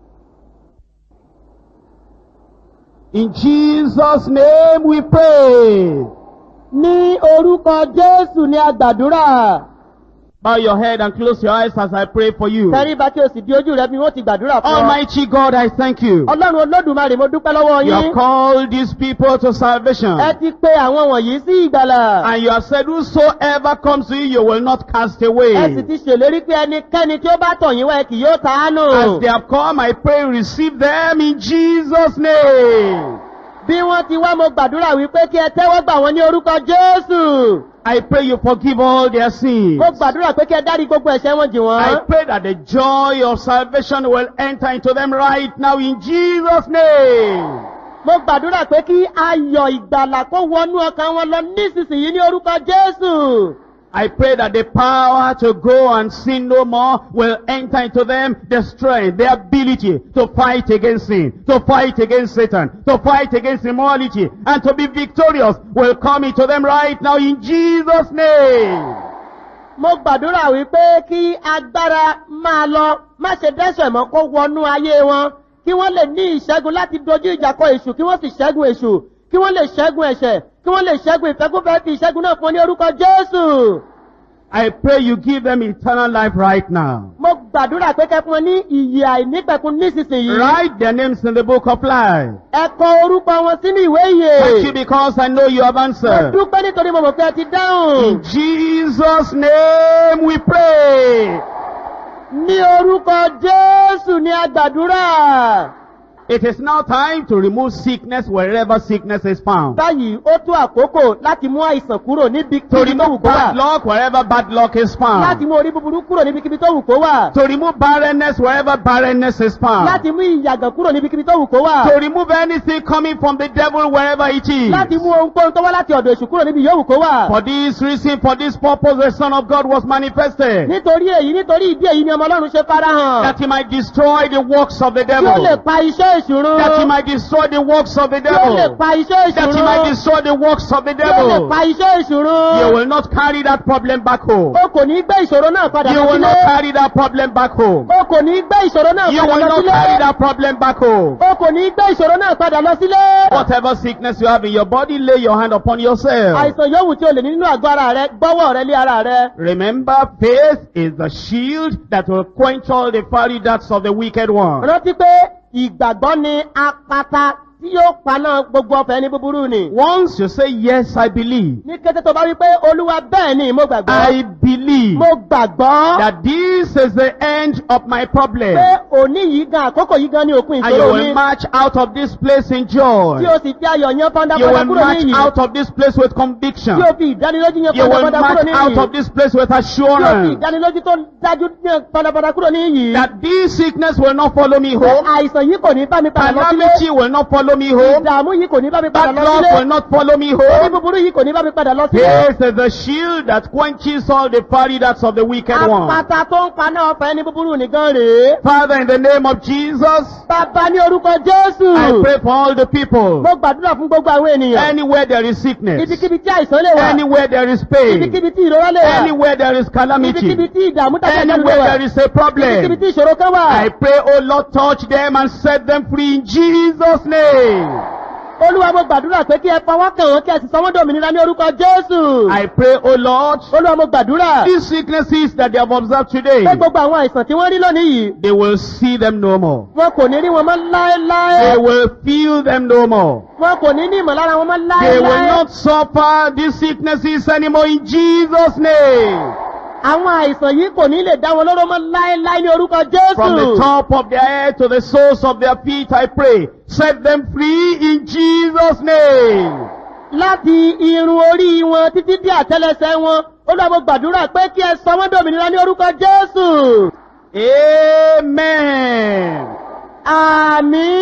In Jesus' name we pray. Ní orúkọ Jésù ni a gbàdúrà. Bow your head and close your eyes as I pray for you. Tẹríba kí o sì di ojú rẹ bí wọ́n ti gbàdúrà fún ọ. Almighty God, I thank you. Ọlọ́run Olódùmarè mo dúpẹ́ lọ́wọ́ You have yín. called these people to salvation. Ẹ ti pe àwọn wọ̀nyí sí ìgbàlà. And you have said, whosoever comes to you, you will not cast Ẹ sì away. ti ṣèlérí pé ẹnikẹ́ni tí ó bá tọ̀ yín wá ẹ kì yóò ta á nù. As they have come, I pray, receive them in Jesus' name. Bí wọ́n ti wá mo gbàdúrà wípé kí ẹ tẹ́wọ́ gbà wọ́n ní orúkọ Jésù. I pray you forgive all their sins. Mo gbàdúrà pé kí ẹ dárí gbogbo ẹ̀ṣẹ̀ wọn jì I wọ́n. pray that the joy of salvation will enter into them right now in Jesus' name. Mo gbàdúrà pé kí ayọ̀ ìgbàlà kó wọnú ọkàn wọn lọ nísinsìnyí ní orúkọ Jésù. I pray that the power to go and sin no more will enter into them, the strength, the ability to fight against sin, to fight against Satan, to fight against immorality, and to be victorious will come into them right now in Jesus' name. Mo gbàdúrà wípé kí agbára máa lọ, má ṣe dẹ́ṣẹ̀ mọ́ kó wọnú ayé wọn, kí wọ́n lè ní ìṣẹ́gun láti dojú ìjà kọ èṣù, kí wọ́n sì ṣẹ́gun èṣù, kí wọ́n lè ṣẹ́gun ẹ̀ṣẹ̀, kí wọ́n lè ṣẹ́gun ìfẹ́kúfẹ́ fi ìṣẹ́gun náà fún ọ ní orúkọ Jésù. I pray you give them eternal life right now. Mo gbàdúrà pé kẹ́ fún wọn ní ìyè àìnípẹ̀kun nísinsìnyí. Write their names in the book of life. Ẹ kọ orúkọ wọn sínú ìwé Thank you ìyè. because I know you have Mo answered. dúpẹ́ nítorí mo mọ̀ pé ẹ ti dáhùn. In Jesus' name we pray. Ní orúkọ Jésù ni a gbàdúrà. It is now time to remove sickness wherever sickness is found. Báyìí ó tó àkókò láti mú àìsàn kúrò níbi To kíbi tó wù remove kó wà. bad luck wherever bad luck is Láti found. mú orí búburú kúrò níbi kíbi tó wù kó wà. To remove barrenness wherever barrenness is found. Láti mú ìyàgàn kúrò níbi kíbi tó wù kó wà. To remove anything coming from the devil wherever it is. Láti mú ohunkóhun tó wá láti ọ̀dọ̀ èṣù kúrò níbi yòówù kó wà. For this reason, for this purpose, the Son of God was manifested. Nítorí èyí nítorí ìdí èyí ni ọmọ Ọlọ́run ṣe farahàn. That he might destroy the works of the Tí ó lè devil. pa iṣẹ́ ìṣúrun. That he might destroy the works of the Tí ó lè devil. pa iṣẹ́ That he might ìṣúrun. destroy the works of the Tí ó lè devil. pa iṣẹ́ ìṣúrun. You will not carry that problem back home. O kò ní gbé ìṣòro náà padà You lọ will not sílé. carry that problem back home. O kò ní gbé ìṣòro náà You padà will lọ not carry sílé. that problem back home. O kò ní gbé ìṣòro náà padà lọ sílé. Whatever sickness you have in your body, lay your hand upon yourself. Àìsàn yòówù tí o lè ní nínú àgọ́ ara rẹ, gbọ́wọ́ rẹ lé ara rẹ. Remember, faith is the shield that will quench all the fiery darts of the wicked one. Rántí pé ìgbàgbọ́ ni apata tí yóò paná gbogbo ọ̀fẹ́ ní búburú ni. Once you say, Yes, I believe, Ní kété tó bá wí pé Olúwa bẹ́ẹ̀ ni mo gbàgbọ́. I believe Mo gbàgbọ́ that this is the end of my problem, pé òní yìí gan àkókò yìí gan ni òpin and you ìṣòro will mi. march out of this place in joy. Tí o sì fi ayọ̀ yan You fọ́ndáfọ́ndá will kúrò ní march ìyìn. out of this place with conviction. Tí o fi ìdánilójú yan You will fọ́ndáfọ́ndá kúrò march ní out ìyìn. of this place with Tí o fi assurance ìdánilójú tó dájú yan fọ́ndáfọ́ndá kúrò ní ìyìn. that this sickness will not follow me Pé home, àìsàn yìí kò ní bá mi padà lọ sílé. calamity will not follow follow me home. ìdààmú yìí kò ní bá mi padà Bad lọ luck sílé will not follow me orí home. búburú yìí kò ní bá mi padà lọ sílé This is the shield that quenches all the fiery darts of the wicked one. apata tó ń paná ọfà ẹni búburú nìkan rèé Father, in the name of Jesus, bàbá ní orúkọ jésù I pray for all the people. mo gbàdúrà fún gbogbo àwọn ènìyàn Anywhere there is sickness, ibikíbi tí àìsàn lè wà anywhere there is pain, ibikíbi tí ìrora lè wà anywhere there is ibikíbi calamity, tí ìdààmú tàbí àjálù lè anywhere wà there is a ibikíbi problem, tí ìṣòro kan wà I pray, oh Lord, touch them and set them free in Jesus' name. olúwa mo gbàdúrà pé kí ẹ fọwọ́ kàn wọ́n kí ẹ sì sọ wọ́n dòmìnira ní orúkọ jésù I pray, oh Lord, olúwa mo gbàdúrà these sicknesses that they have observed today, pé gbogbo àwọn àìsàn tí wọ́n rí lónìí yìí they will see them no more. wọn kò ní rí wọn mọ́ láéláé They will feel them no more. wọn kò ní ní ìmọ̀lára wọn mọ́ They will láéláé not suffer these sicknesses anymore in Jesus' name. àwọn àìsàn yìí kò ní lè dá wọn lóró mọ́ láéláé ní orúkọ From the jésù top of their head to the soles of their feet, I pray. Set them free in Jesus' name. láti irun orí wọn títí dé àtẹlẹsẹ wọn olúwa mo gbàdúrà pé kí ẹ sọ wọn dòmìnira ní orúkọ jésù Amen. àmì